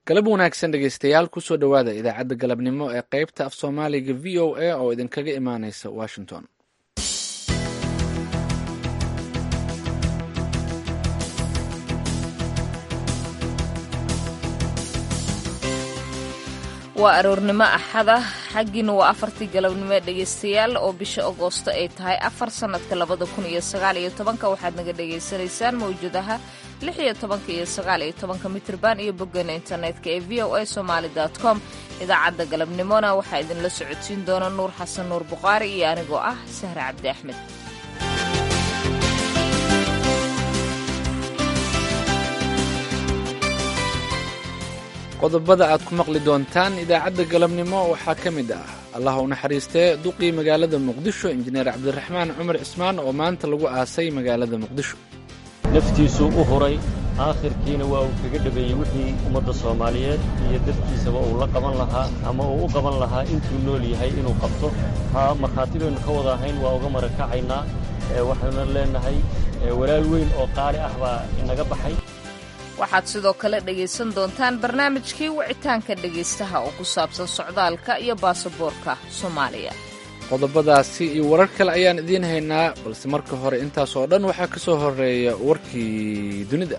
galab wanaagsan dhegeystayaal kusoo dhowaada idaacadda galabnimo ee qeybta af soomaaliga v o a oo idinkaga imaaneysa washington waa aroornimo axada xaggiina waa afartii galabnimo ee dhegaystayaal oo bisha agoosto ay tahay afar sannadka labada kun iyo sagaal iyo tobanka waxaad naga dhagaysanaysaan mawjadaha lix iyo tobanka iyo sagaal iyo tobanka mitrban iyo boggeena internetka ee v o a somaali com idaacadda galabnimona waxaa idinla socodsiin doona nuur xasan nuur bukhaari iyo anigoo ah sahre cabdi axmed qodobada aad ku maqli doontaan idaacadda galabnimo waxaa ka mid ah allah u naxariistee duqii magaalada muqdisho injineer cabdiraxmaan cumar cismaan oo maanta lagu aasay magaalada muqdisho naftiisuu u huray aakhirkiina waa uu kaga dhabeeyey wixii ummadda soomaaliyeed iyo dadkiisaba uu la qaban lahaa ama uu u qaban lahaa intuu nool yahay inuu qabto haa markhaati baynu ka wada ahayn waa uga marakacaynaa waxaynu leennahay walaal weyn oo qaali ah baa inaga baxay waxaad sidoo kale dhegaysan doontaan barnaamijkii wicitaanka dhegaystaha oo ku saabsan socdaalka iyo baasaboorka soomaaliya qodobadaasi iyo warar kale ayaan idiin haynaa balse marka hore intaas oo dhan waxaa ka soo horeeya warkii dunida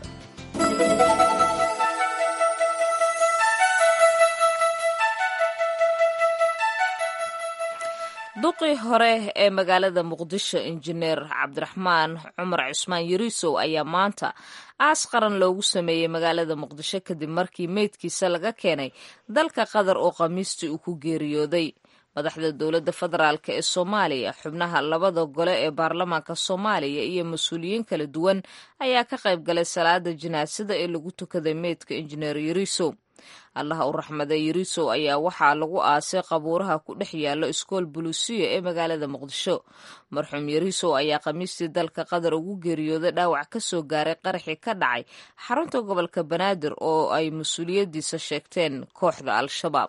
duqii hore ee magaalada muqdisho injineer cabdiraxmaan cumar cusmaan yariisow ayaa maanta aas qaran loogu sameeyey magaalada muqdisho kadib markii meydkiisa laga keenay dalka qatar oo khamiistii uu ku geeriyooday madaxda dowladda federaalk ee soomaaliya xubnaha labada gole ee baarlamaanka soomaaliya iyo mas-uuliyiin kala duwan ayaa ka qayb galay salaada jinaasada ee lagu tukaday meydka injineer yariisow allaha u raxmaday yariisow ayaa waxaa lagu aasay qabuuraha ku dhex yaalo iskool buluusiya ee magaalada muqdisho marxuum yariisow ayaa khamiistii dalka qatar ugu geeriyooday dhaawac ka soo gaaray qaraxii ka dhacay xarunta gobolka banaadir oo ay mas-uuliyaddiisa sheegteen kooxda al-shabaab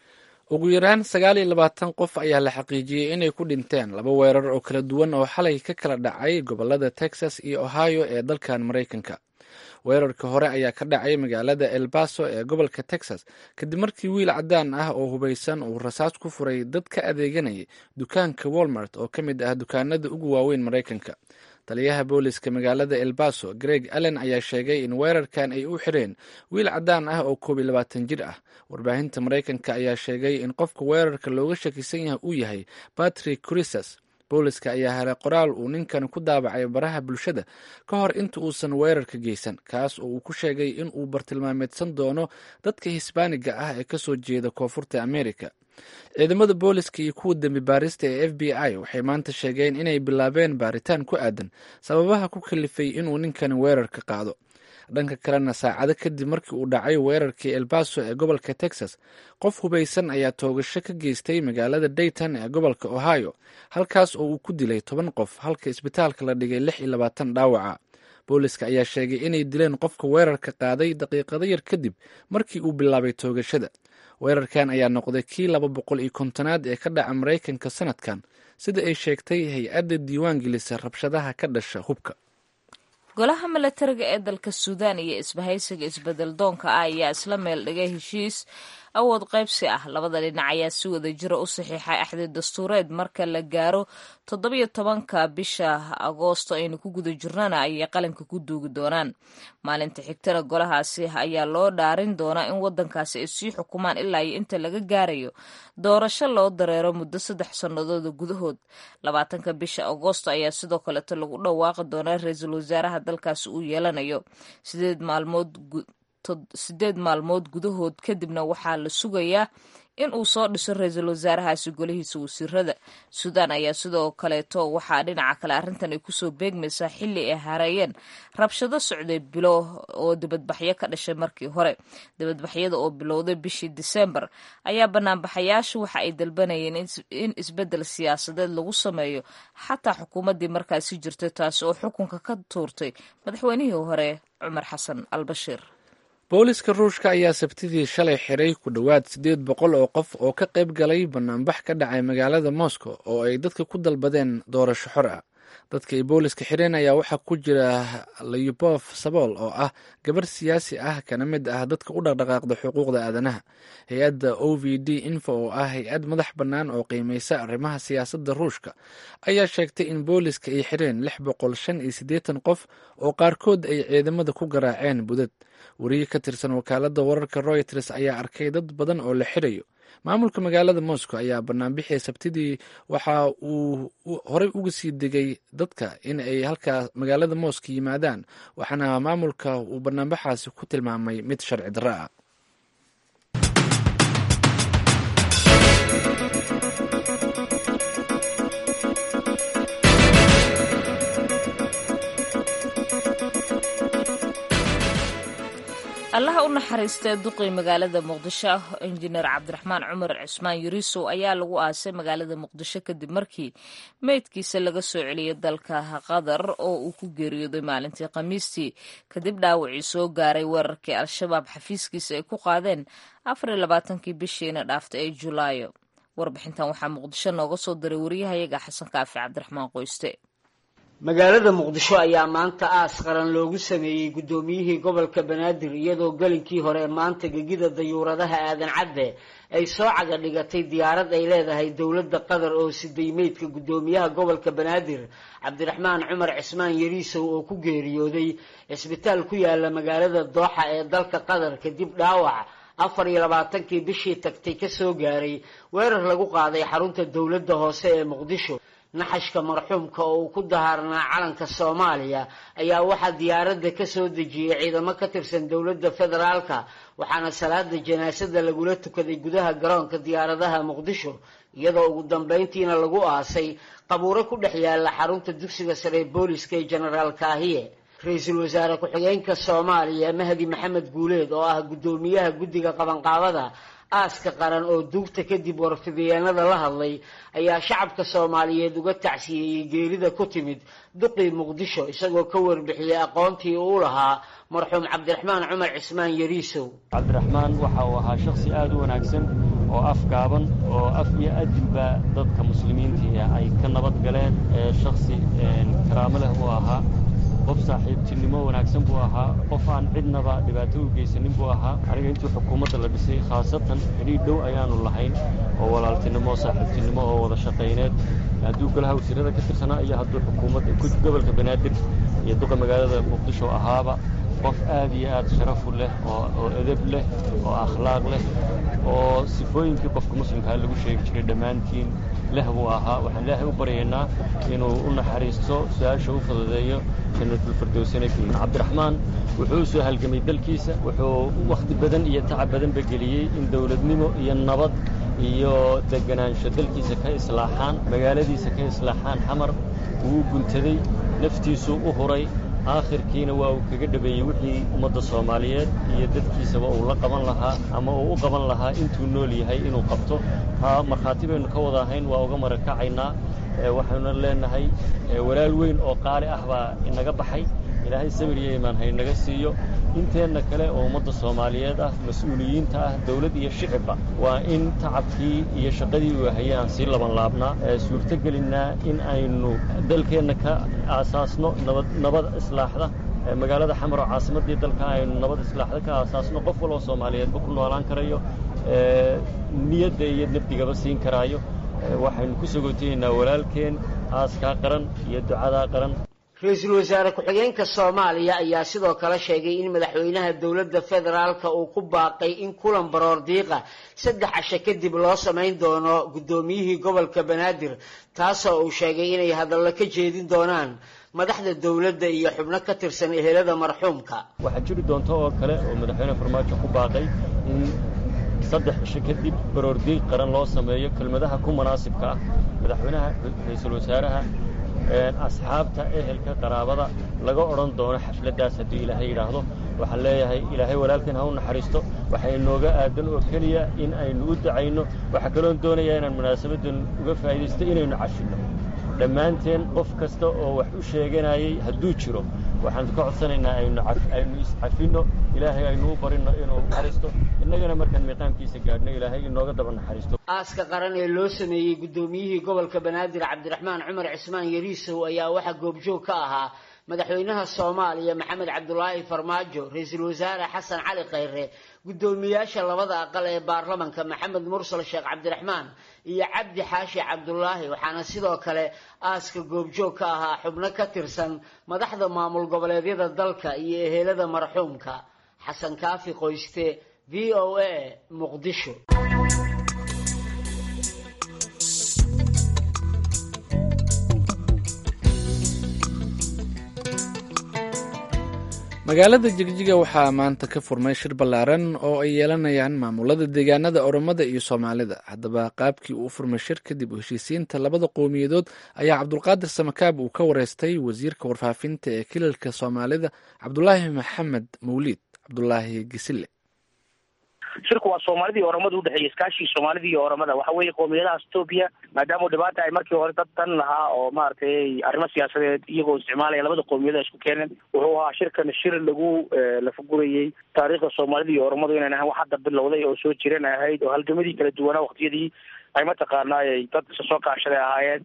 ugu yaraan sagaal iyo labaatan qof ayaa la xaqiijiyey inay ku dhinteen laba weerar oo kala duwan oo xalay ka kala dhacay gobolada texas iyo ohio ee dalkan maraykanka weerarka hore ayaa ka dhacay magaalada el baso ee gobolka texas kadib markii wiil caddaan ah oo hubaysan uu rasaas ku furay dad ka adeeganayay dukaanka walmart oo ka mid ah dukaanada ugu waaweyn maraykanka taliyaha booliska magaalada el baso greg allen ayaa sheegay in weerarkan ay u xireen wiil caddaan ah oo koob iyo labaatan jir ah warbaahinta maraykanka ayaa sheegay in qofka weerarka looga shakisan yahay uu yahay patrick crisas booliska ayaa helay qoraal uu ninkan ku daabacay baraha bulshada ka hor inta uusan weerarka geysan kaas oo uu ku sheegay in uu bartilmaameedsan doono dadka hisbaaniga ah ee kasoo jeeda koonfurta america ciidamada booliska iyo kuwa dembi baarista ee f b i waxay maanta sheegeen inay bilaabeen baaritaan ku aadan sababaha ku kalifay inuu ninkan weerarka qaado dhanka kalena saacado kadib markii uu dhacay weerarkii elbaso ee gobolka texas qof hubaysan ayaa toogasho ka geystay magaalada dayton ee gobolka ohio halkaas oo uu ku dilay toban qof halka isbitaalka la dhigay lix iyo labaatan dhaawaca booliska ayaa sheegay inay dileen qofka weerarka qaaday daqiiqado yar kadib markii uu bilaabay toogashada weerarkan ayaa noqday kii laba boqol iyo kontonaad ee ka dhaca maraykanka sanadkan sida ay sheegtay hay-adda diiwaan gelisa rabshadaha ka dhasha hubka golaha milatariga ee dalka suudaan iyo isbahaysiga isbedel doonka ah ayaa isla meel dhigay heshiis awood qaybsi ah labada dhinac ayaa si wada jira u saxiixay axdi dastuureed marka la gaaro toddobiyo tobanka bisha agoosto aynu ku guda jirnana ayay qalinka ku duugi doonaan maalinta xigtana golahaasi ayaa loo dhaarin doonaa in wadankaasi ay sii xukumaan ilaa iyo inta laga gaarayo doorasho loo dareero muddo saddex sannadooda gudahood labaatanka bisha agoosto ayaa sidoo kaleeto lagu dhawaaqi doonaa ra-iisul wasaaraha dalkaasi uu yeelanayo sideed maalmood sideed maalmood gudahood kadibna waxaa la sugayaa in uu soo dhiso ra-iisul wasaarahaasi golihiisa wasiirada suudaan ayaa sidoo kaleeto waxaa dhinaca kale arrintan ay kusoo beegmaysaa xilli ay hareeyeen rabshado socday bilo oo dibadbaxyo ka dhashay markii hore dibadbaxyada oo bilowday bishii disembar ayaa banaanbaxayaashu waxa ay dalbanayeen in isbeddel siyaasadeed lagu sameeyo xataa xukuumaddii markaasi jirtay taasi oo xukunka ka tuurtay madaxweynihii hore cumar xasan al bashiir booliska ruushka ayaa sabtidii shalay xiray ku dhowaad siddeed boqol oo qof oo ka qayb galay banaanbax ka dhacay magaalada moscow oo ay dadka ku dalbadeen doorasho xor ah dadka ay booliska xireen ayaa waxaa ku jira layubof sabool oo ah gabar siyaasi ah kana mid ah dadka u dhaqdhaqaaqda xuquuqda aadanaha hay-adda o v d info oo ah hay-ad madax bannaan oo qiimeysa arrimaha siyaasadda ruushka ayaa sheegtay in booliska ay xireen lix boqol shan iyo siddeetan qof oo qaarkood ay ciidamada ku garaaceen budad wariye ka tirsan wakaaladda wararka royters ayaa arkay dad badan oo la xirayo maamulka magaalada moscow ayaa banaanbixii sabtidii waxa uu horey uga sii degay dadka in ay halkaa magaalada moscow yimaadaan waxaana maamulka uu banaanbaxaasi ku tilmaamay mid sharci darro ah allaha u naxariistee duqii magaalada muqdisho injineer cabdiraxmaan cumar cismaan yuriisow ayaa lagu aasay magaalada muqdisho kadib markii meydkiisa laga soo celiyay dalka qatar oo uu ku geeriyooday maalintii khamiistii kadib dhaawacii soo gaaray weerarkii al-shabaab xafiiskiisa ay ku qaadeen afariyo labaatankii bishiina dhaaftay ee julaayo warbixintan waxaa muqdisho nooga soo diray wariyahayaga xasan kaafi cabdiraxmaan qoyste magaalada muqdisho ayaa maanta aas qaran loogu sameeyey guddoomiyihii gobolka banaadir iyadoo gelinkii hore maanta gegida dayuuradaha aadan cadde ay soo caga dhigatay diyaarad ay leedahay dowladda qatar oo siday meydka guddoomiyaha gobolka banaadir cabdiraxmaan cumar cismaan yariisow oo ku geeriyooday cisbitaal ku yaala magaalada dooxa ee dalka qatar kadib dhaawac afar iyo labaatankii bishii tagtay kasoo gaaray weerar lagu qaaday xarunta dowladda hoose ee muqdisho naxashka marxuumka oo uu ku dahaarnaa calanka soomaaliya ayaa waxaa diyaaradda ka soo dejiyey ciidamo ka tirsan dowladda federaalka waxaana salaada janaasada lagula tukaday gudaha garoonka diyaaradaha muqdisho iyadoo ugu dambeyntiina lagu aasay qabuuro ku dhex yaala xarunta dugsiga sare ee booliska ee jenaraal kaahiye ra-iisul wasaare ku-xigeenka soomaaliya mahdi maxamed guuleed oo ah guddoomiyaha guddiga qabanqaabada aaska qaran oo duugta kadib warfidiyeenada la hadlay ayaa shacabka soomaaliyeed uga tacsiyeeyey geerida ku timid duqii muqdisho isagoo ka warbixiyey aqoontii uu lahaa marxuum cabdiraxmaan cumar cismaan yariisow cabdiraxmaan waxa uu ahaa shakhsi aad u wanaagsan oo afgaaban oo af iyo adinba dadka muslimiintii ay ka nabad galeen shakhsi karaamo leh uu ahaa qof saaxiibtinimo wanaagsan buu ahaa qof aan cidnaba dhibaato u geysanin buu ahaa aniga intii xukuumadda la dhisay khaasatan xidhiir dhow ayaanu lahayn oo walaaltinimo saaxiibtinimo oo wada shaqayneed hadduu golaha wasiirada ka tirsanaa iyo hadduu xukuumadda gobolka banaadir iyo duqa magaalada muqdisho ahaaba qof aad iyo aad sharafu leh oo edeb leh oo akhlaaq leh oo sifooyinkii qofka muslimkaa lagu sheegi jiray dhammaantiin leh buu ahaa waxaan ilaahay u baryaynaa inuu u naxariisto su-aasha u fududeeyo cabdiraxmaan wuxuu u soo halgamay dalkiisa wuxuu wakhti badan iyo tacab badanba geliyey in dowladnimo iyo nabad iyo deganaansho dalkiisa ka islaaxaan magaaladiisa ka islaaxaan xamar wuu guntaday naftiisuu u huray aakhirkiina waa uu kaga dhabeeyey wixii ummadda soomaaliyeed iyo dadkiisaba uu la qaban lahaa ama uu u qaban lahaa intuu nool yahay inuu qabto taa markhaati baynu ka wada ahayn waa uga marakacaynaa waxaynu leenahay walaal weyn oo qaali ah baa inaga baxay ilaahay sabir iyo imaan haynaga siiyo inteenna kale oo ummadda soomaaliyeed ah mas-uuliyiinta ah dawlad iyo shicibba waa in tacabkii iyo shaqadii uu hayay aan sii laban laabnaa suurto gelinnaa in aynu dalkeenna ka aasaasno nabad nabad islaaxda magaalada xamar oo caasimaddii dalka aynu nabad islaaxda ka aasaasno qof waloo soomaaliyeedba ku noolaan karayo niyadda iyo nabdigaba siin karaayo waxaynu ku sogootayeynaa walaalkeen aaskaa qaran iyo ducadaa qaran ra-iisul wasaare ku-xigeenka soomaaliya ayaa sidoo kale sheegay in madaxweynaha dowladda federaalka uu ku baaqay in kulan baroor diiqa saddex casho kadib loo samayn doono guddoomiyihii gobolka banaadir taasoo uu sheegay inay hadallo ka jeedin doonaan madaxda dowladda iyo xubno ka tirsan ehelada marxuumka waxaa jiri doonta oo kale oo madaxweyne farmaajo ku baaqay in saddex cisho kadib baroordiiq qaran loo sameeyo kelmadaha ku munaasibka ah madaxweynaha ra-iisul wasaaraha asxaabta ehelka qaraabada laga odhan doono xafladdaas hadduu ilaahay yidhaahdo waxaan leeyahay ilaahay walaalkeen ha u naxariisto waxay inooga aadan oo keliya in aynu u dacayno waxaa kaloon doonayaa inaan munaasabaddan uga faa'iidaysto inaynu cashinno dhammaanteen qof kasta oo wax u sheeganayay hadduu jiro waxaan ka codsanaynaa aynu aynu iscafinno ilaahay aynu u barinno inuu naxariisto innagana markaan miiqaamkiisa gaadhno ilaahay inooga daba naxariisto aaska qaran ee loo sameeyey guddoomiyihii gobolka banaadir cabdiraxmaan cumar cismaan yariisow ayaa waxaa goobjoog ka ahaa madaxweynaha soomaaliya maxamed cabdulaahi farmaajo ra-iisul wasaare xasan cali khayre guddoomiyaasha labada aqal ee baarlamanka maxamed mursal sheekh cabdiraxmaan iyo cabdi xaashi cabdulaahi waxaana sidoo kale aaska goobjoog ka ahaa xubno ka tirsan madaxda maamul goboleedyada dalka iyo ehelada marxuumka xasan kaafi qoyste v o a muqdisho magaalada jigjiga waxaa maanta ka furmay shir ballaaran oo ay yeelanayaan maamulada deegaanada oromada iyo soomaalida haddaba qaabkii uu furmay shir kadib heshiisiinta labada qowmiyadood ayaa cabdulqaadir samakaab uu ka wareystay wasiirka warfaafinta ee kilalka soomaalida cabdulaahi maxamed mawliid cabdulaahi gisile shirku waa soomaalida iyo oromada udhexeeya iskaashii soomaalida iyo oromada waxa weeye qowmiyadaha etoobiya maadaama dhibaata ay markii hore dad dan lahaa oo maaragtay arrimo siyaasadeed iyagoo isticmaalaya labada qowmiyada isku keeneen wuxuu ahaa shirkan shir lagu lafagurayey taariikhda soomaalida iyo oromadu inayn ahayn wax hadda bilowday oo soo jiran ahayd oo halgamadii kala duwanaa waqtiyadii ay mataqaanaay dad isa soo kaashaday ahaayeen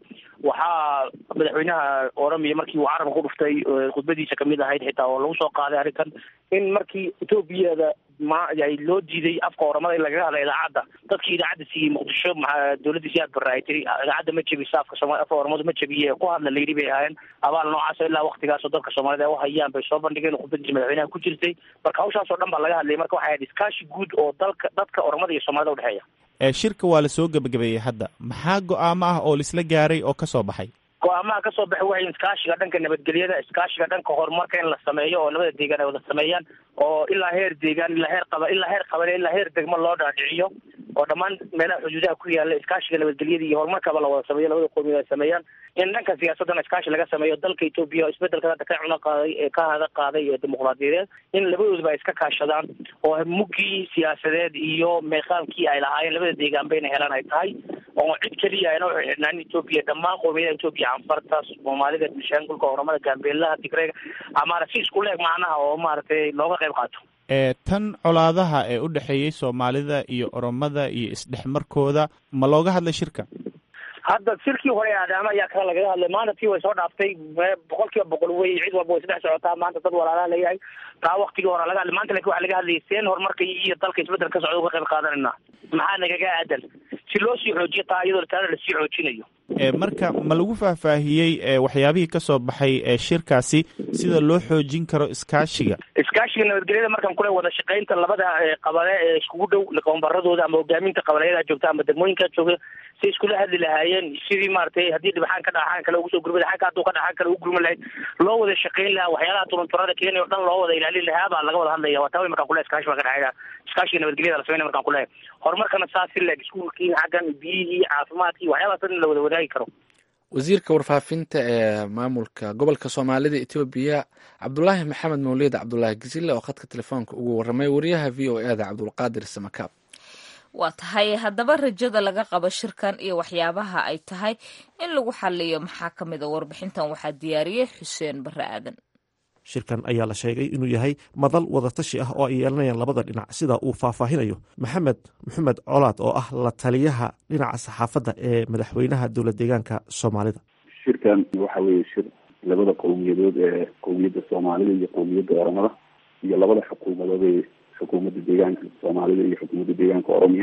waxaa madaxweynaha oromiya markii uu carabka ku dhuftay khudbadiisa kamid ahayd xitaa oo lagu soo qaaday arrintan in markii etoobiyada ma ay loo diiday afka oromada in lagaga hadla idaacadda dadkii idaacadda siiyey muqdisho maa dawladda siyaad barre ay tiri idaacadda ma jebisa afka sooma afka oromadu ma jebiye ku hadla layidhi bay ahaayeen abaal noocaas ilaa waktigaasoo dadka soomaalida ay uhayaan bay soo bandhigeen khudbadiisa madaxweynaha ku jirtay marka hawshaas oo dhan baa laga hadlayay marka waxay ahayd iskaashi guud oo dalka dadka oromada iyo soomaalida udhexeeya shirka waa la soo gebagabeeyey hadda maxaa go-aamo ah oo laisla gaaray oo ka soo baxay go-aamaha kasoo baxay waxay iskaashiga dhanka nabadgelyada iskaashiga dhanka horumarka in la sameeyo oo labada deegaan ay wada sameeyaan oo ilaa heer deegaan ilaa heer qaba ilaa heer qabale ilaa heer degmo loo dhaadhiciyo oo dhammaan meelaha xuduudaha ku yaala iskaashiga nabadgelyada iyo horumarkaba la wada sameeyo labada qowmiyad ay sameeyaan in dhanka siyaasadana iskaashi laga sameeyo dalka etoobiya oo isbedelka hadda ka cuno qaaday ee ka hada qaaday ee dimuqraadiyadeed in labadoodaba ay iska kaashadaan oo muggii siyaasadeed iyo meeqaamkii ay lahaayeen labada deegaanba inay helaan ay tahay oo cid keliya ayna waxay xidhnaan etoobiya dhammaan qowmiyadaha etoobiya canfarta soomaalida bishaangulka oromada gaambeelaha tigreega amaana si isku leeg macnaha oo maaragtay looga qayb qaato tan colaadaha ee u dhexeeyey soomaalida iyo oromada iyo isdhexmarkooda ma looga hadlay shirka hadda shirkii hore aadaama ayaa kale lagaga hadlay maanta tii way soo dhaaftay boqol kiiba boqol wey cid walba way saddex socotaa maanta dad walaalaha layahay taa waktigii hore laga hadlay maanta lakin waxa laga hadlayay seen horumarka iyo dalka isbedel ka socda uga qayb qaadanayna maxaa nagaga aadan si loo sii xoojiyo taa iyadoo taana lasii xoojinayo marka ma lagu faahfaahiyey waxyaabihii ka soo baxay shirkaasi sida loo xoojin karo iskaashiga iskaashiga nabadgelyada markaan kule wada shaqaynta labada qabale ee iskugu dhow qoombaradooda ama hogaaminta qabaleyada joogta ama degmooyinka jooga si iskula hadli lahaayeen sidii maaragtay haddii dhibaxaan ka dhaxaan kale ugu soo gurmada xanka hadduu ka dhaxaan kale ugu gurman lahayd loo wada shaqayn lahaa waxyaalaha turunturada keenay o dhan loo wada ilaalin lahaa baa laga wada hadlaya waa taa way markaan kule iskaashi baa ka dhexeeya iskaashiga nabadgelyada la sameynaya markaan kulehay horumarkana saas si leeg iskuulkii xaggan biyihii caafimaadkii waxyaalahaas dhan in la wada wadaagi karo wasiirka warfaafinta ee maamulka gobolka soomaalida etoobiya cabdulaahi maxamed mawliid cabdulaahi gisile oo khadka telefoonka ugu warramay wariyaha v o e da cabdulqaadir samakaab waa tahay haddaba rajada laga qabo shirkan iyo waxyaabaha ay tahay in lagu xaliyo maxaa ka mid a warbixintan waxaa diyaariyey xuseen barre aadan shirkan ayaa la sheegay inuu yahay madal wadatashi ah oo ay yeelanayaan labada dhinac sida uu faahfaahinayo maxamed maxamed colaad oo ah la taliyaha dhinaca saxaafadda ee madaxweynaha dowlad deegaanka soomaalida shirkan waxa weeye shir labada qowmiyadood ee qowmiyadda soomaalida iyo qowmiyadda oromada iyo labada xukuumadood ee xukuumadda deegaanka soomaalida iyo xukuumadda deegaanka oromiya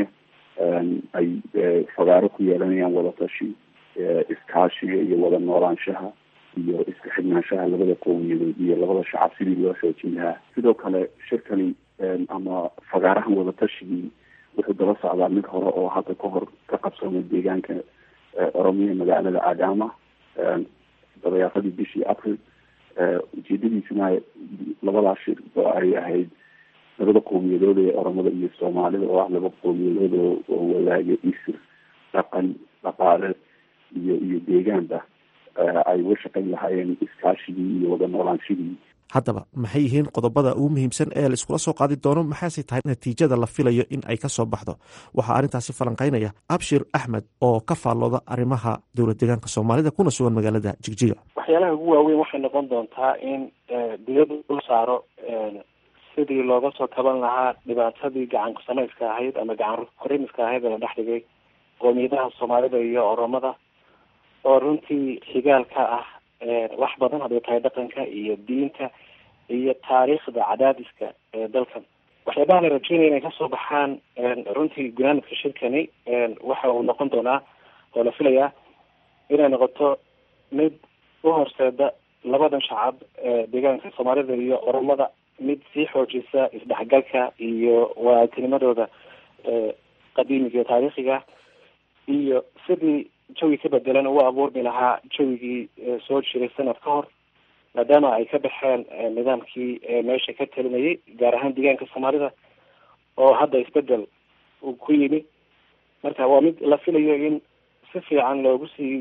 ay fagaaro ku yeelanayaan wadatashi iskaashiga iyo wada noolaanshaha iyo iska xidhnaanshaha labada qowmiyadood iyo labada shacab sidii loo xoojin lahaa sidoo kale shirkani ama fagaarahan wadatashigii wuxuu daba socdaa mid hore oo hadda ka hor ka qabsamay deegaanka oromiya magaalada adama dabayaaqadii bishii april ujeedadiisuna labadaas shir oo ay ahayd labada qowmiyadood ee oromada iyo soomaalida oo ah laba qowmiyadood oo wadaaga isir dhaqan dhaqaale iyo iyo deegaanba ay uga shaqayn lahaayeen iskaashigii iyo wada noolaanshigii haddaba maxay yihiin qodobada ugu muhiimsan ee laiskula soo qaadi doono maxaase tahay natiijada la filayo in ay ka soo baxdo waxaa arrintaasi falanqaynaya abshir axmed oo ka faallooda arrimaha dowlad deegaanka soomaalida kuna sugan magaalada jigjiga waxyaalaha ugu waaweyn waxay noqon doontaa in diyadu dul saaro sidii looga soo taban lahaa dhibaatadii gacan kusamayska ahayd ama gacan horimiska ahayd ee la dhex dhigay qoomiyadaha soomaalida iyo oromada oo runtii xigaal ka ah wax badan hadday tahay dhaqanka iyo diinta iyo taariikhda cadaadiska ee dalkan waxyaabaha la rajeynaya inay kasoo baxaan runtii gunaanadka shirkani waxa uu noqon doonaa oo la filayaa inay noqoto mid u horseeda labadan shacab ee deegaanka soomaalida iyo oromada mid sii xoojisa isdhexgalka iyo waatinimadooda qadiimiga iyo taariikhiga iyo sidii jawi ka bedelan ugu abuurmi lahaa jawigii soo jiray sanad ka hor maadaama ay ka baxeen nidaamkii meesha ka talinayay gaar ahaan deegaanka soomaalida oo hadda isbedel uu ku yimi marka waa mid la filayo in si fiican loogu sii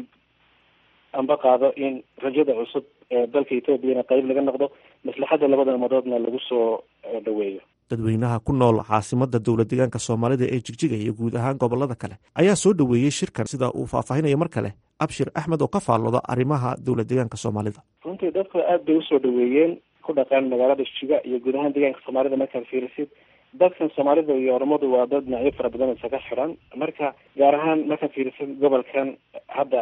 amba qaado in rajada cusub ee dalka ethoobiana qeyb laga noqdo maslaxadda labada umadoodna lagu soo dhaweeyo dadweynaha ku nool caasimada dowlad deegaanka soomaalida ee jigjiga iyo guud ahaan gobolada kale ayaa soo dhoweeyey shirkan sida uu faahfaahinayo mar kale abshir axmed oo ka faallooda arrimaha dowlad deegaanka soomaalida runtii dadku aad bay usoo dhaweeyeen ku dhaqan magaalada jigjiga iyo guud ahaan deegaanka soomaalida markaad fiirisid dadkan soomaalida iyo oromadu waa dad dhinacyo fara badan isaga xiran marka gaar ahaan markaad fiirisid gobolkan hadda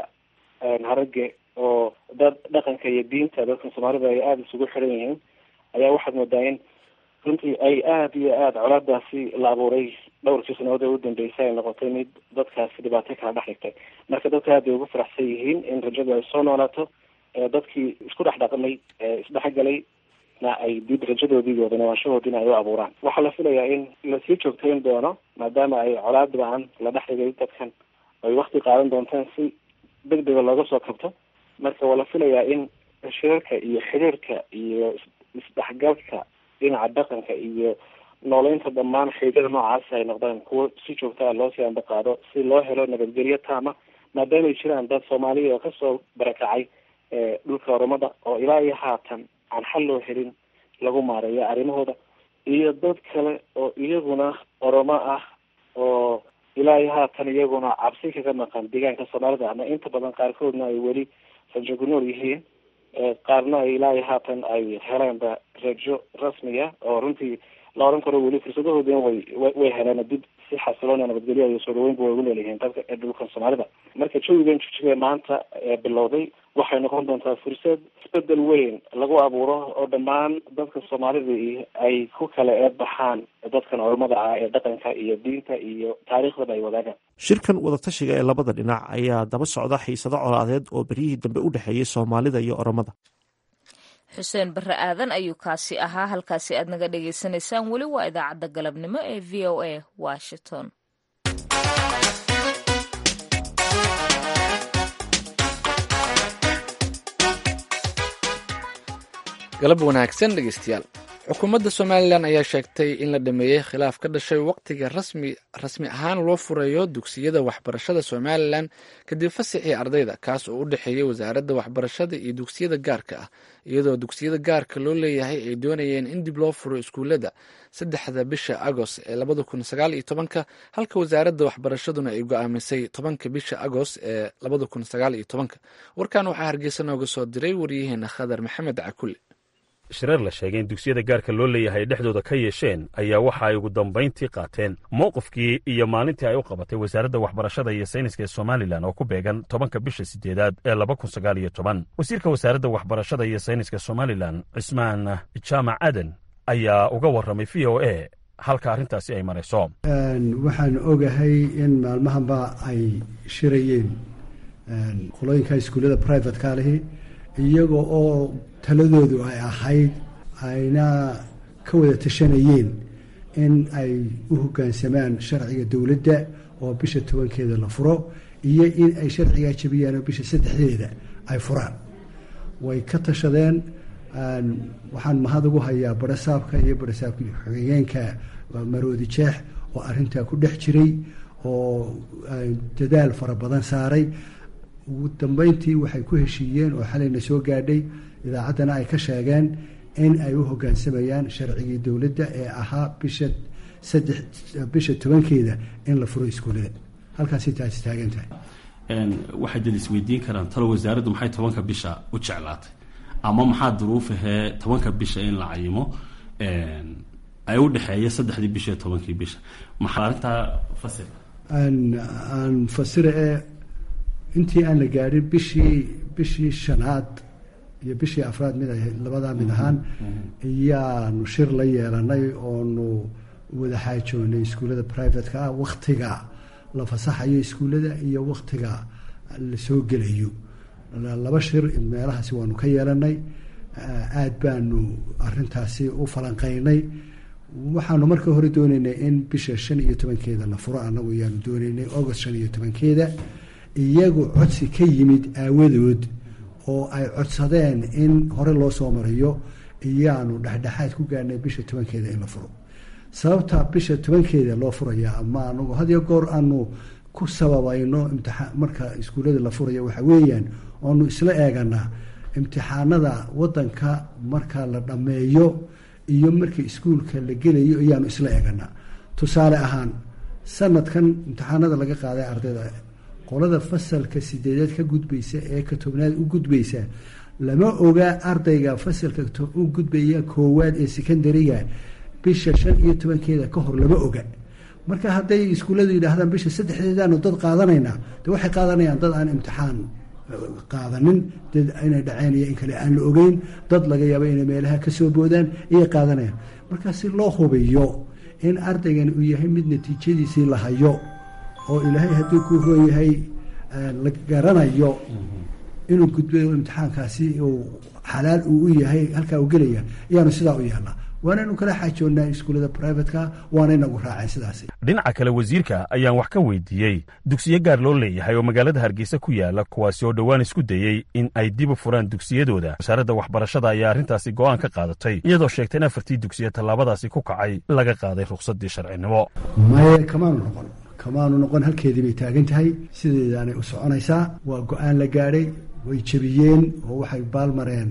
harage oo dad dhaqanka iyo diinta dadkan soomaalida ay aada isugu xiran yihiin ayaa waxaad moodaa in runtii ay aada iyo aada colaadaasi la abuuray dhowrkii sanadood ee u dambeysay ay noqotay mid dadkaasi dhibaato kala dhex dhigtay marka dadka aad bay ugu faraxsan yihiin in rajadu ay soo noolaato dadkii isku dhex dhaqmay isdhexgalay na ay dib rajadoodii iyo wadanawaashahoodiina ay u abuuraan waxaa la filayaa in lasii joogtayn doono maadaama ay colaad ba-an la dhex dhigay dadkan ay wakti qaadan doontaan si degdega looga soo kabto marka waa la filayaa in shirarka iyo xiriirka iyo isdhexgalka dhinaca dhaqanka iyo nooleynta dhammaan xeegada noocaasi ay noqdaan kuwo si joogta a loo sii ambaqaado si loo helo nabadgelyo taama maadaama ay jiraan dad soomaaliya oo kasoo barakacay dhulka oromada oo ilaa iyo haatan aan xal loo helin lagu maareeyo arrimahooda iyo dad kale oo iyaguna oromo ah oo ilaa iyo haatan iyaguna cabsi kaga maqan deegaanka soomaalida ama inta badan qaarkoodna ay weli rajo ku nool yihiin qaarna ay ilaa iyo haatan ay heleenba rajo rasmiya oo runtii la oran karo weli fursadahoodina way way heleen dib si xasiloona nabadgelyo iyo soo dhaweynba way ugu leelyihiin dadka ee dhulkan soomaalida marka jawigan jijige maanta ee bilowday waxay noqon doontaa fursad isbedel weyn lagu abuuro oo dhammaan dadka soomaalida ay ku kala eedbaxaan dadkan ormada ah ee dhaqanka iyo diinta iyo taariikhdaba ay wadaagaan shirkan wadatashiga ee labada dhinac ayaa daba socda xiisado colaadeed oo beryihii dambe u dhexeeyey soomaalida iyo oromada xuseen barre aadan ayuu kaasi ahaa halkaasi aad naga dhagaysanaysaan weli waa idaacadda galabnimo ee v o a washington galab wanaagsan dhegeystayaal xukuumadda somalilan ayaa sheegtay in la dhameeyey khilaaf ka dhashay waqtiga rasmi rasmi ahaan loo furayo dugsiyada waxbarashada somalilan kadib fasixii ardayda kaas oo u dhexeeyey wasaaradda waxbarashada iyo dugsiyada gaarka ah iyadoo dugsiyada gaarka loo leeyahay ay doonayeen in dib loo furo iskuullada saddexda bisha agost ee labada kun sagaal iyo tobanka halka wasaaradda waxbarashaduna ay go-aamisay tobanka bisha agost ee labada kun sagaal iyo tobanka warkan waxaa hargeysa nooga soo diray waryaheena khadar maxamed cakule shirar la sheegay in dugsiyada gaarka loo leeyahay dhexdooda ka yeesheen ayaa waxa ay ugu dambayntii qaateen mowqifkii iyo maalintii ay u qabatay wasaaradda waxbarashada iyo sayniska ee somalilan oo ku beegan tobanka bisha sideedaad ee laba kun sagaal iyo toban wasiirka wasaaradda waxbarashada iyo sayniska somalilan cismaan jaamac aden ayaa uga warramay v o a halka arrintaasi ay marayso waxaan ogahay in maalmahanba ay shirayeen qolooyinka iskuullada privatka lihi iyaga oo taladoodu ay ahayd ayna ka wada tashanayeen in ay u hoggaansamaan sharciga dowladda oo bisha tobankeeda la furo iyo in ay sharcigaa jabiyaan oo bisha saddexdeeda ay furaan way ka tashadeen waxaan mahad ugu hayaa barasaabka iyo barasaabka xigeenka maroodi jeex oo arrintaa ku dhex jiray oo dadaal fara badan saaray ugu dambeyntii waxay ku heshiiyeen oo xalayna soo gaadhay idaacaddana ay ka sheegeen in ay u hogaansamayaan sharcigii dowladda ee ahaa bisha saddex bisha tobankeeda in la furo iskuullada halkaasi taasi taagan tahay waxay dad isweydiin karaan talo wasaaraddu maxay tobanka bisha u jeclaatay ama maxaa duruufahee tobanka bisha in la cayimo ay u dhexeeya saddexdii bisha iyo tobankii bisha maxaa arrintaa fasir aan fasira ee intii aan la gaadhin bishii bishii shanaad iyo bishii afraad mid ahayd labadaa mid ahaan ayaanu shir la yeelanay oonu wada xaajoonay iskuullada privateka ah waktiga la fasaxayo iskuullada iyo waktiga la soo gelayo laba shir meelahaasi waanu ka yeelanay aada baanu arintaasi u falanqeynay waxaanu marka hore dooneynay in bisha shan iyo tobankeeda la furo anagu ayaanu dooneynay august shan iyo tobankeeda iyagu codsi ka yimid aawadood oo ay codsadeen in hore loo soo mariyo iyaanu dhexdhexaad ku gaarnay bisha tobankeeda in la furo sababta bisha tobankeeda loo furaya ama anagu hadiyo goor aanu ku sababayno imtiaan marka iskuullada la furaya waxa weeyaan oonu isla eeganaa imtixaanada wadanka marka la dhammeeyo iyo marka iskuulka la gelayo ayaanu isla eeganaa tusaale ahaan sanadkan imtixaanada laga qaaday ardayda qolada fasalka sideedaad ka gudbaysa ee ka tobnaad u gudbaysa lama oga ardayga fasalka u gudbaya koowaad ee secondariga bisha shan iyo tobankeeda ka hor lama oga marka hadday iskuulladu yidhaahdaan bisha saddexdeedaanu dad qaadanaynaa de waxay qaadanayaan dad aan imtixaan qaadanin dad inay dhaceen iyo in kale aan la ogeyn dad laga yaabo inay meelaha kasoo boodaan iyay qaadanayaan marka si loo hubiyo in ardaygan uu yahay mid natiijadiisii la hayo oo ilaahay haddii ku roon yahay la garanayo inuu gudbayo imtixaankaasi uu xalaal uu u yahay halkaa uu gelaya ayaanu sidaa u yeelnaa waanaynu kala xaajoonnaa iskuullada privatka waanaynagu raaceen sidaasi dhinaca kale wasiirka ayaan wax ka weydiiyey dugsiyo gaar loo leeyahay oo magaalada hargeysa ku yaala kuwaasi oo dhowaan isku dayey in ay dib u furaan dugsiyadooda wasaaradda waxbarashada ayaa arrintaasi go'aan ka qaadatay iyadoo sheegtay in afartii dugsiya tallaabadaasi ku kacay laga qaaday rukhsaddii sharcinimo maye kamaanu noqon kamaanu noqon halkeedii bay taagan tahay sideedaanay u soconaysaa waa go-aan la gaadhay way jebiyeen oo waxay baalmareen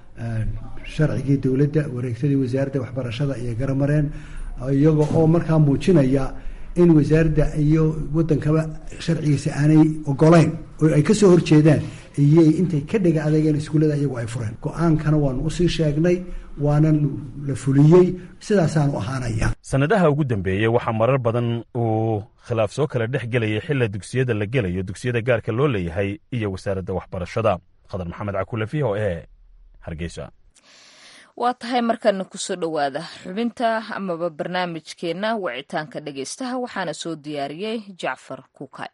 sharcigii dowladda wareegtadii wasaaradda waxbarashada iyo garamareen iyaga oo markaa muujinaya in wasaaradda iyo wadankaba sharcigiisa aanay ogolayn oo ay kasoo horjeedaan iyay intay ka dhega adeegeen iskuullada iyagu ay fureen go-aankana waanu usii sheegnay waana la fuliyey sidaasaanu ahaanaya sannadaha ugu dambeeyey waxaa marar badan uu khilaaf soo kala dhex gelayay xilla dugsiyada la gelayo dugsiyada gaarka loo leeyahay iyo wasaaradda waxbarashada khadar maxamed cakule v o e hargeysa waa tahay markana kusoo dhowaada xubinta amaba barnaamijkeenna wicitaanka dhegaystaha waxaana soo diyaariyey jacfar kuukay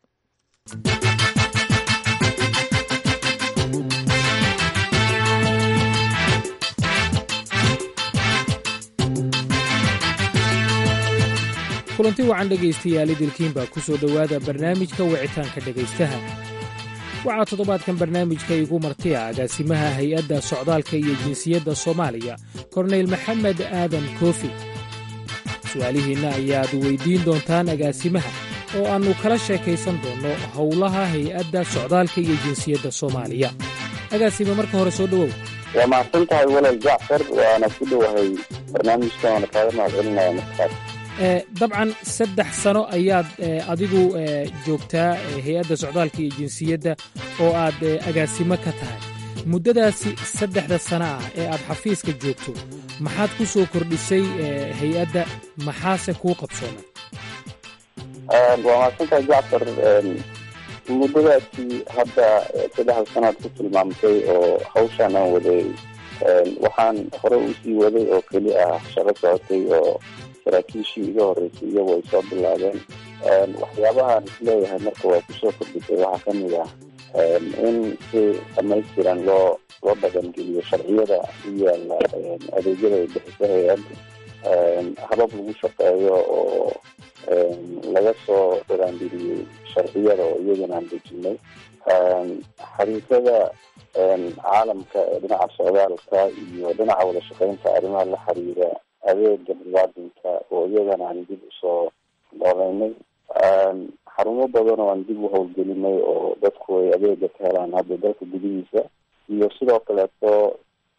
kulanti wacan dhegaystayaal idilkiin baa ku soo dhowaada barnaamijka wicitaanka dhegaystaha waxaa toddobaadkan barnaamijka igu martiya agaasimaha hay-adda socdaalka iyo jinsiyadda soomaaliya korneyl maxamed aadan koofi su'aalihiinna ayaad weyddiin doontaan agaasimaha oo aannu kala sheekaysan doonno howlaha hay-adda socdaalka iyo jinsiyadda soomaaliya agaasime marka hore soo dhowow waa mahadsan tahay walal jacfar waana ku dhowahay barnaamijkan waana kaaga mahadcelinaya markaas dabcan saddex sano ayaad adigu joogtaa hay-adda socdaalka iyo jinsiyadda oo aad agaasimo ka tahay muddadaasi saddexda sano ah ee aad xafiiska joogto maxaad ku soo kordhisay hay-adda maxaase kuu qabsoomay waa mahadsantahay jacfar muddadaasi hadda saddexda sanoad ku tilmaamtay oo hawshaan aan waday waxaan hore usii waday oo keli ah shaqo socotay oo saraakiishii iga horeysay iyagu ay soo bilaabeen waxyaabahaan isleeyahay marka waa kusoo kordhisay waxaa kamid ah in si dhamaystiran loo loo dhaqangeliyo sharciyada u yaala adeegyada ay bixiso hay-adda habab lagu shaqeeyo oo laga soo dhiraandiriyey sharciyada oo iyagana aan dejinay xariifada caalamka ee dhinaca socdaalka iyo dhinaca wada shaqeynta arrimaha la xiriira adeega muwaadinka oo iyagana aan dib usoo nooleynay xarumo badan oo aan dib u howlgelinay oo dadku ay adeega ka helaan hadda dalka gudihiisa iyo sidoo kaleeto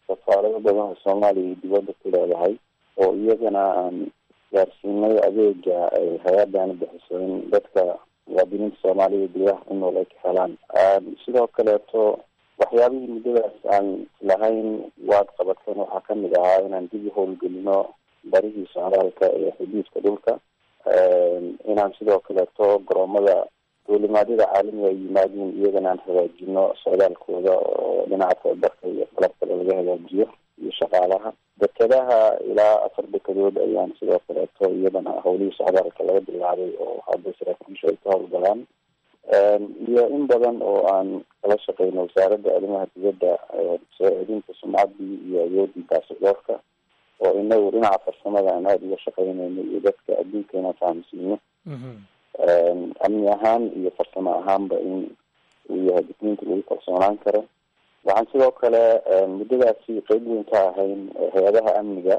safaarado badan oo soomaaliya iyo dibadda ku leedahay oo iyagana aan gaarsiinay adeega ay hay-adani bixiso in dadka muwaadiniinta soomaalida gudaha ku nool ay ka helaan sidoo kaleeto waxyaabihii muddadaas aan lahayn waad qabateen waxaa kamid ahaa inaan dib u howlgelino barihii socdaalka ee xuduudka dhulka inaan sidoo kaleeto garoomada duulimaadyada caalamiga ay yimaadiin iyagana aan hagaajino socdaalkooda oo dhinaca tababarka iyo qalabkale laga hagaajiyo iyo shaqaalaha dekadaha ilaa afar dekadood ayaan sidoo kaleeto iyadana howlihii socdaalka laga bilaabay oo hadda saraakiisha ay ka howlgalaan iyo in badan oo aan kala shaqeyno wasaaradda arrimaha dibadda soo celinta sumcaddii iyo awoodii baasaboorka oo inagu dhinaca farsamada aan aada uga shaqeyneyno iyo dadka adduunka inaan fahamsiino amni ahaan iyo farsamo ahaanba in uu yahay dukmiinta lagu kalsoonaan karo waxaan sidoo kale muddadaasi qeyb weyn ka ahayn hay-adaha amniga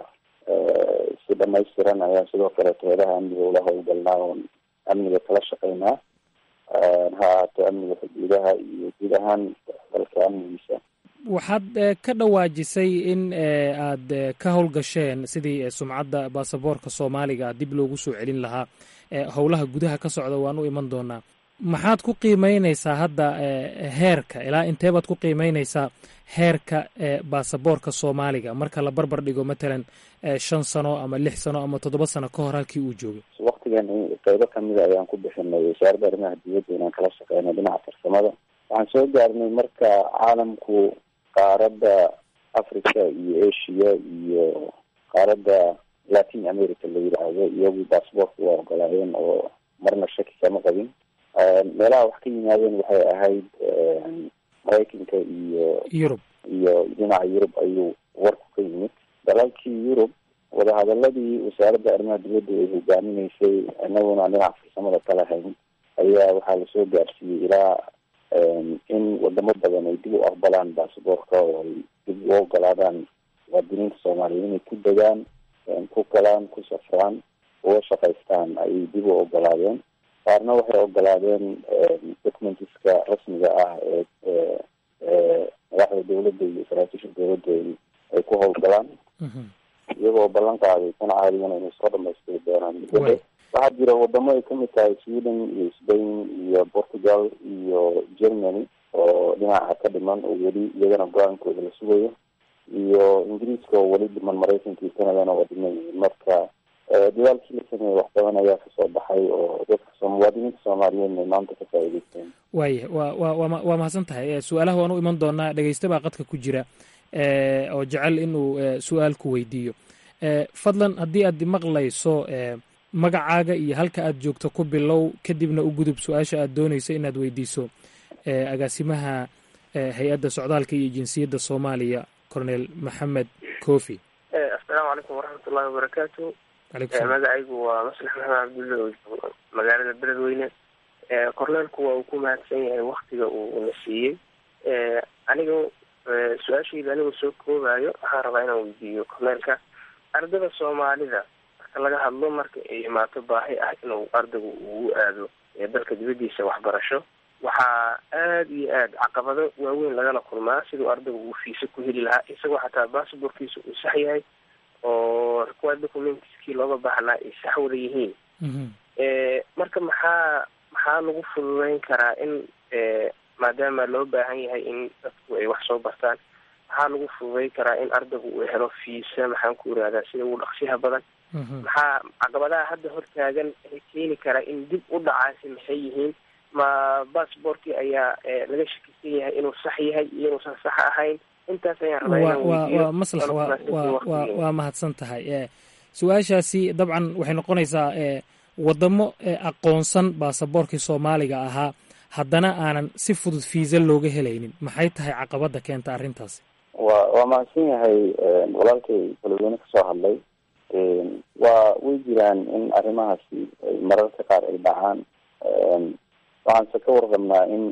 si dhamaystiran ayaan sidoo kaleeto hay-adaha amniga ula howlgalnaa oon amniga kala shaqeynaa ha ahaato amniga xuduudaha iyo guud ahaan dalka amnigiisa waxaad ka dhawaajisay in aad ka howlgasheen sidii sumcadda baasaboorka soomaaliga dib loogu soo celin lahaa howlaha gudaha ka socda waan u iman doonaa maxaad ku qiimeyneysaa hadda heerka ilaa inteebaad ku qiimeyneysaa heerka baasaboorka soomaaliga marka la barbar dhigo matalan shan sano ama lix sano ama toddoba sano ka hor halkii uu joogay waktigan qeybo kamida ayaan ku bixinay wasaaradda arrimaha dibadda inaan kala shaqeyno dhinaca farsamada waxaan soo gaarnay marka caalamku qaaradda africa iyo asia iyo qaaradda latin america la yidhaahdo iyagu baasboortka waa ogolaayeen oo marna shaki kama qabin meelaha wax ka yimaadeen waxay ahayd maraykanka iyo yurub iyo dhinaca yurub ayuu warku ka yimid dalalkii yurub wadahadaladii wasaaradda arrimaha dibadda ay hogaaminaysay inaguna dhinaca farsamada kala hayn ayaa waxaa lasoo gaarsiiyey ilaa in wadamo badan ay dib u aqbalaan basaboorka oo ay dib u ogolaadaan muwaadiniinta soomaaliya inay ku degaan ku galaan ku safraan uga shaqaystaan ayay dib u ogolaadeen qaarna waxay ogolaadeen documentiska rasmiga ah ee madaxda dawladda iyo saraakiisha dawladda ay ku howlgalaan iyagoo ballan qaaday tan caadigana inay soo dhamaystiri doonaan muddada waxaa jira wadamo ay kamid tahay sweden iyo spain iyo portugal iyo germany oo dhinaca ka dhiman oo weli iyagana go-aankooda la sugayo iyo ingiriiska oo weli dhiman maraykanka iyo canadana waa dhiman yihiin marka dadaalkii la sameeyey wax badan ayaa kasoo baxay oo dadka muwaadiniinta soomaaliyeed ay maanta ka faa'iideysteen waaya wa wa wa waa mahadsan tahay su-aalaha waan u iman doonaa dhegeysta baa qadka ku jira oo jecel inuu su-aal ku weydiiyo fadlan haddii aad maqlayso magacaaga iyo halka aad joogto ku bilow kadibna u gudub su-aasha aad dooneyso inaad weydiiso agaasimaha hay-adda socdaalka iyo jinsiyadda soomaaliya cornel maxamed kofi assalaamu calaykum waraxmatullahi wabarakaatu magacaygu waa maslax maxamed cabdulle oo joogo magaalada beledweyne korneelku waa uu ku mahadsan yahay waktiga uu na siiyey aniga su-aashayda anigoo soo koobayo waxaan rabaa inaan weydiiyo korneelka ardada soomaalida marka laga hadlo marka ay imaato baahi ah inuu ardaygu ugu aado dalka dibadiisa waxbarasho waxaa aada iyo aad caqabado waaweyn lagala kulmaa siduu ardaygu uu fiise ku heli lahaa isagoo xataa basabortkiisa uu sax yahay oo required documentskii looga baahnaa ay sax wada yihiin marka maxaa maxaa lagu fududeyn karaa in maadaama loo baahan yahay in dadku ay wax soo bartaan maxaa lagu fududeyn karaa in ardaygu uu helo fiisa maxaan ku irahdaa sida ugu dhaqsiyaha badan maxaa caqabadaha hadda hortaagan ee keeni karaa in dib u dhacaasi maxay yihiin ma bassbortkii ayaa laga shakisan yahay inuu sax yahay iyo inuusan sax ahayn intaas ayaan rabaa inaan weydiiyo waa maslax waa waa mahadsan tahay su-aashaasi dabcan waxay noqonaysaa wadamo aqoonsan baasaboorkii soomaaliga ahaa haddana aanan si fudud fiisa looga helaynin maxay tahay caqabada keenta arrintaasi wa waa mahadsan yahay walaalkay beledweyne kasoo hadlay waa way jiraan in arrimahaasi mararka qaar ay dhacaan waxaanse ka warqabnaa in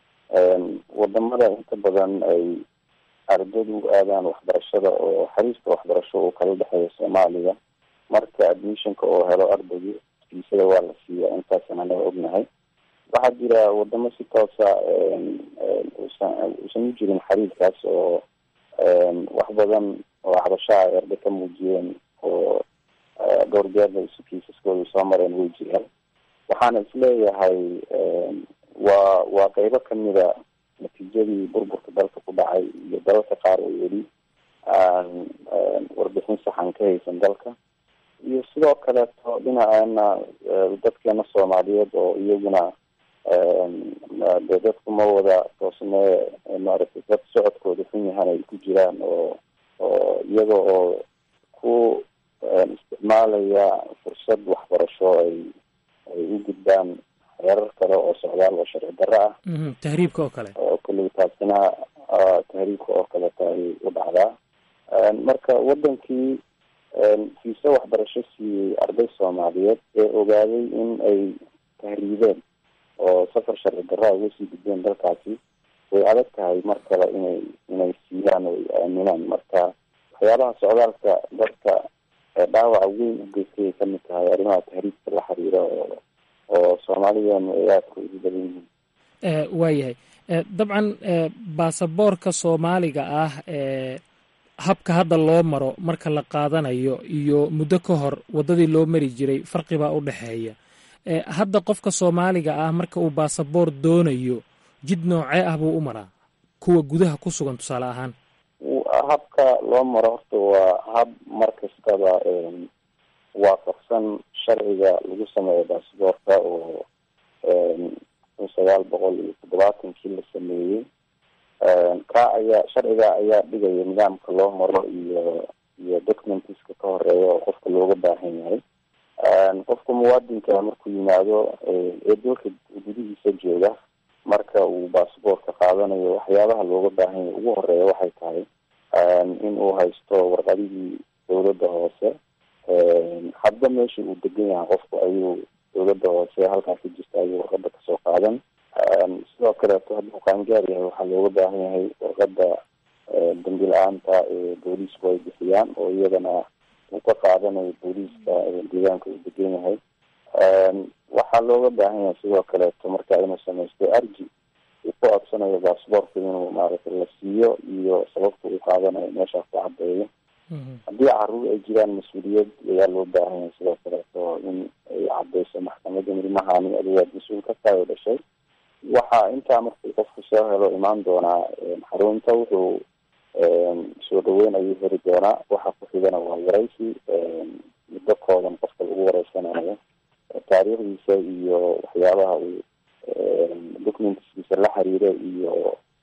wadamada inta badan ay ardadu aadaan waxbarashada oo xariiska waxbarasho uu kala dhexeeyo soomaaliya marka admissionka oo helo ardaygu fiisada waa la siiya intaasan anaga ognahay waxaa jira wadamo si toosa usan uusan u jirin xariirkaas oo wax badan oo cabashaa ay arday ka muujiyeen oo dhowr jeerna isu kiisaskooda soo mareen way jiraan waxaana isleeyahay waa waa qeybo kamida natiijadii burburka dalka ku dhacay iyo dalalka qaar oo weli aan warbixin saxan ka haysan dalka iyo sidoo kaleeto dhinaceena dadkeena soomaaliyeed oo iyaguna de dadku ma wada toosnee maaragtay dad socodkooda xun yahan ay ku jiraan oo oo iyaga oo ku isticmaalaya fursad waxbarasho ay ay u gudbaan heerar kale oo socdaal oo sharci darro ah tahriibka oo kale oo kulley taasina tahriibka oo kaleeto ay u dhacdaa marka wadankii fiise waxbarasho siiyey arday soomaaliyeed ee ogaaday in ay tahriibeen oo safar sharci darraa uga sii gudbeen dalkaasi way adag tahay mar kale inay inay siiyaan oo ay aaminaan marka waxyaabaha socdaalka dadka dhaawaca weyn u geystay ay kamid tahay arrimaha tahriibka la xiriira oo oo soomaalidan ay aadka ugu badan yihiin waayahay dabcan baasaboorka soomaaliga ah habka hadda loo maro marka la qaadanayo iyo muddo ka hor waddadii loo mari jiray farqi baa u dhexeeya hadda qofka soomaaliga ah marka uu baasaboor doonayo jid noocee ah buu u maraa kuwa gudaha ku sugan tusaale ahaan habka loo maro horta waa hab mar kastaba waafaqsan sharciga lagu sameeyo baasaboorka oo kun sagaal boqol iyo toddobaatankii la sameeyey ka ayaa sharciga ayaa dhigaya nidaamka loo maro iyo iyo documentiska ka horeeya oo qofka looga baahan yahay qofka muwaadinka markuu yimaado ee dalka gudihiisa jooga marka uu baasaboorka qaadanayo waxyaabaha looga baahan yahay ugu horeeya waxay tahay in uu haysto warqadihii dawladda hoose hadba meesha uu degan yahay qofku ayuu dawladda hoose halkaas ka jirta ayuu warqada kasoo qaadan sidoo kaleeto hadduu qaangaar yahay waxaa looga baahan yahay warqada dambi la-aanta ee booliisku ay bixiyaan oo iyadana uu ka qaadanayo booliiska deegaanka uu degan yahay waxaa looga baahan yahay sidoo kaleeto marka inuu samaysto arji uu ku codsanayo baasaboorka inuu maaragtay la siiyo iyo sababta uu qaadanayo meeshaa ku cadeeyo haddii caruur ay jiraan mas-uuliyad ayaa loo baahan yahay sidoo kaleeto in ay cadeyso maxkamada ilmahani adigaad mas-uul ka tahay oo dhashay waxaa intaa markuu qofku soo helo imaan doonaa xarunta wuxuu soo dhaweyn ayuu heli doonaa waxa ku xigana waa waraysi muddo kooban qofka lagu wareysanayo taariikhdiisa iyo waxyaabaha uu documentskiisa la xiriira iyo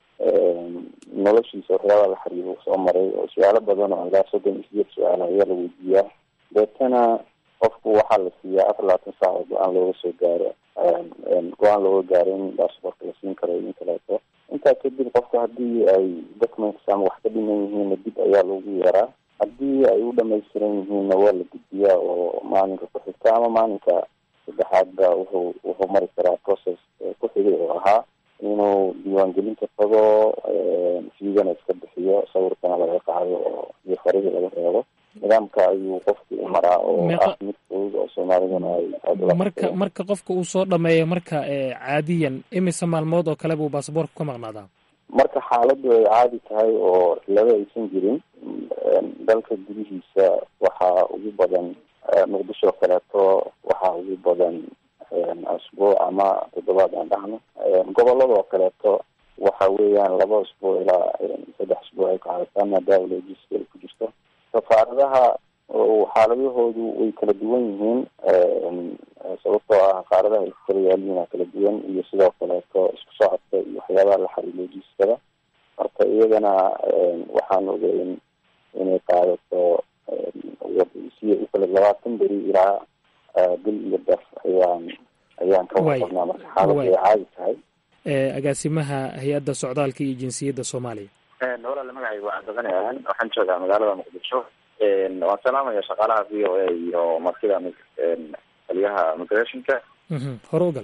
noloshiisa waxyaabaha la xiriira soo maray oo su-aalo badan oo ilaa soddon iyo sideed su-aal ayaa la weydiiyaa deetana qofku waxaa la siiyaa afar labaatan saac oo go-aan looga soo gaaro go-aan looga gaaro in baasaboorka la siin karo in kaleeto intaa kadib qofka haddii ay documents ama wax ka dhiman yihiinna dib ayaa loogu yeeraa haddii ay u dhamaystiran yihiinna waa la gudbiyaa oo maalinka ku xigta ama maalinka saddexaadba wuxuu wuxuu mari karaa process ku xigay oo ahaa inuu diiwaangelinta tago fiigana iska bixiyo sawirkana laga qaado oo iyo farihii laga reebo nidaamka ayuu qofki u maraa oo ah mid fudud oo soomaalidana ay aada marka marka qofka uu soo dhameeyo marka caadiyan imise maalmood oo kale buu baasaboorka ka maqnaadaa marka xaaladdu ay caadi tahay oo cilado aysan jirin dalka gudihiisa waxaa ugu badan muqdisho kaleeto waxaa ugu badan asbuuc ama toddobaad aan dhahno goboladoo kaleeto waxa weeyaan laba asbuuc ilaa saddex asbuuc ay qaadataa maadaama logiska ay ku jirto safaaradaha xaaladahoodu way kala duwan yihiin sababtoo ah qaaradaha ay ku kala yaaliina kala duwan iyo sidoo kaleeto isku socodka iyo waxyaabaha la xariir logiskada marka iyagana waxaan ogeyn inay qaadato si ukala labaatan beri ilaa bil iyo daf ayaan ayaan ka warqabnaa marka xaaladdu ay caadi tahay agaasimaha hay-adda socdaalka iyo jinsiyadda soomaaliya walaale magacayga waa cabdibani ahan waxaan joogaa magaalada muqdisho waan salaamaya shaqaalaha v o a iyo martida taliyaha migrationka hore u gal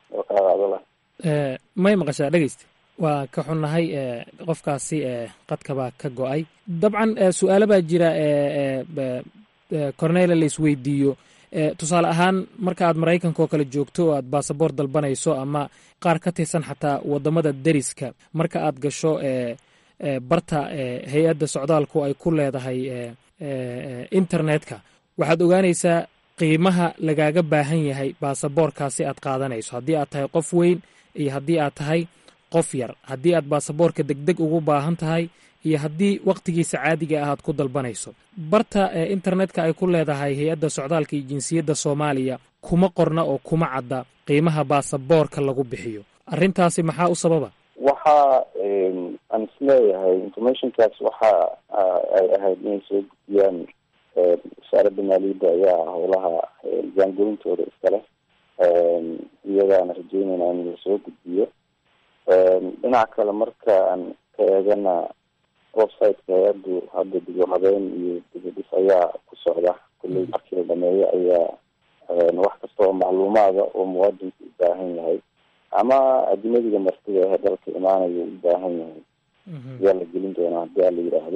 may maqashaa dhegeysta waa ka xunnahay qofkaasi qadkabaa ka go-ay dabcan su-aalo baa jira cornela la isweydiiyo tusaale ahaan marka aad maraykanka oo kale joogto oo aad baasaboor dalbanayso ama qaar ka tirsan xataa wadamada deriska marka aad gasho barta hay-adda socdaalku ay ku leedahay internetka waxaad ogaanaysaa qiimaha lagaaga baahan yahay baasaboorkaasi aad qaadanayso haddii aad tahay qof weyn iyo haddii aad tahay qof yar haddii aad baasaboorka degdeg ugu baahan tahay iyo haddii wakhtigiisa caadiga ah aad ku dalbanayso barta internetka ay ku leedahay hay-adda socdaalka iyo jinsiyadda soomaaliya kuma qorna oo kuma cadda qiimaha baasaboorka lagu bixiyo arrintaasi maxaa u sababa waxa aan isleeyahay informationkaas waxa ay ahayd inay soo gudbiyaan wasaaradda maaliyadda ayaa howlaha jaangolintooda iskale iyagaana rajeynayna in la soo gudbiyo dhinaca kale marka aan ka eegana websiteka hay-addu hadda dib u habeyn iyo dibadhis ayaa ku socda kulley markii la dhameeyo ayaa wax kasta oo macluumaada oo muwaadinku u baahan yahay ama ajnadiga martida ahe dalka imaanayo u baahan yahay ayaa la gelin doonaa haddii ala yidhaahdo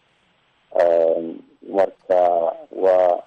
marka waa